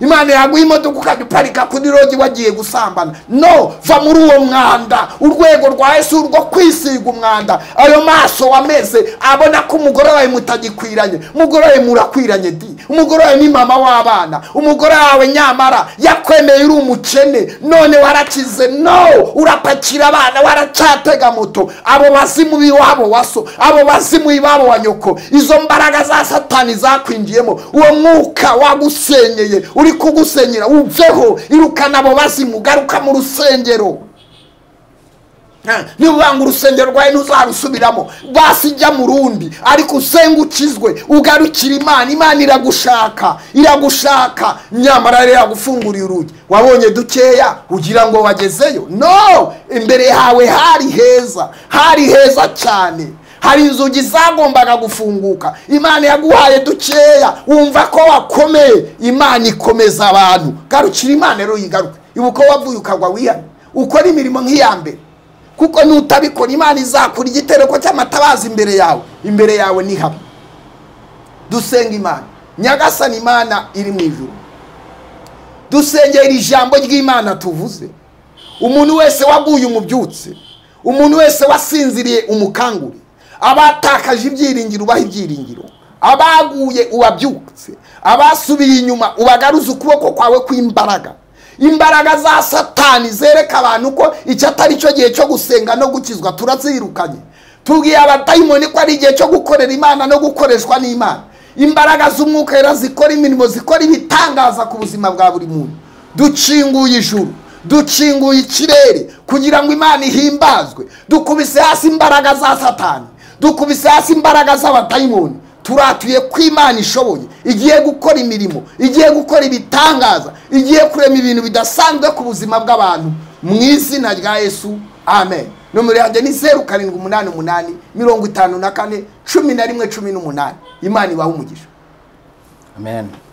imana yaguha imodoka ukajya uparika kuri rogi wagiye gusambana no va muri uwo mwanda urwego rwa yesu rwo kwisiga umwanda ayo maso wameze abona ko umugore wawe mutagikwiranye umugore wawe murakwiranye di umugore wawe ni mama w'abana umugore wawe nyamara yakwemeye uri umukene none warakize no urapakira abana waracatega moto abo bazimu b'iwabo waso abo bazimu b'iwabo wa nyoko izo mbaraga za satani zakwinjiyemo uwo mwuka wagusenyeye uri kugusenyera uveho irukana abo bazimu garuka mu rusengero Ah, niba ngo urusengero rwawe ntuzarusubiramo basi jya mu rundi ariko usenge ukizwe ugarukire imana imana iragushaka iragushaka nyamara rero yagufunguriye urugi wabonye dukeya ugira ngo wagezeyo no imbere hawe hari heza hari heza cyane hari inzugi zagombaga gufunguka imana yaguhaye dukeya wumva ko wakomeye imana ikomeza abantu garukira imana rero yigaruke ibuka wavuye ukagwa wihane ukora imirimo nk'iya mbere kuko nutabikora imana izakura igitereko cy'amatabaza imbere yawe imbere yawe ni hamwe dusenga imana nyagasani imana iri mu ijuru dusengera iri jambo ry'imana tuvuze umuntu wese waguye umubyutse umuntu wese wasinziriye umukangure abatakaje ibyiringiro ubaha ibyiringiro abaguye ubabyutse abasubiye inyuma ubagaruze ukuboko kwawe kw'imbaraga imbaraga za satani zereka abantu ko icyo atari cyo gihe cyo gusenga no gukizwa turazirukanye tubwiye abadayimoni ko ari igihe cyo gukorera imana no gukoreshwa n'imana imbaraga z'umwuka wera zikora imirimo zikora ibitangaza ku buzima bwa buri muntu dukinguye ijuru dukinguye ikirere kugira ngo imana ihimbazwe dukubise hasi imbaraga za satani dukubise hasi imbaraga z'abadayimoni turatuye ko imana ishoboye igiye gukora imirimo igiye gukora ibitangaza igiye kurema ibintu bidasanzwe ku buzima bw'abantu mu izina rya yesu amen nomero yanjye ni zeru karindwi umunani umunani mirongo itanu na kane cumi na rimwe cumi n'umunani imana ibaha umugisha amen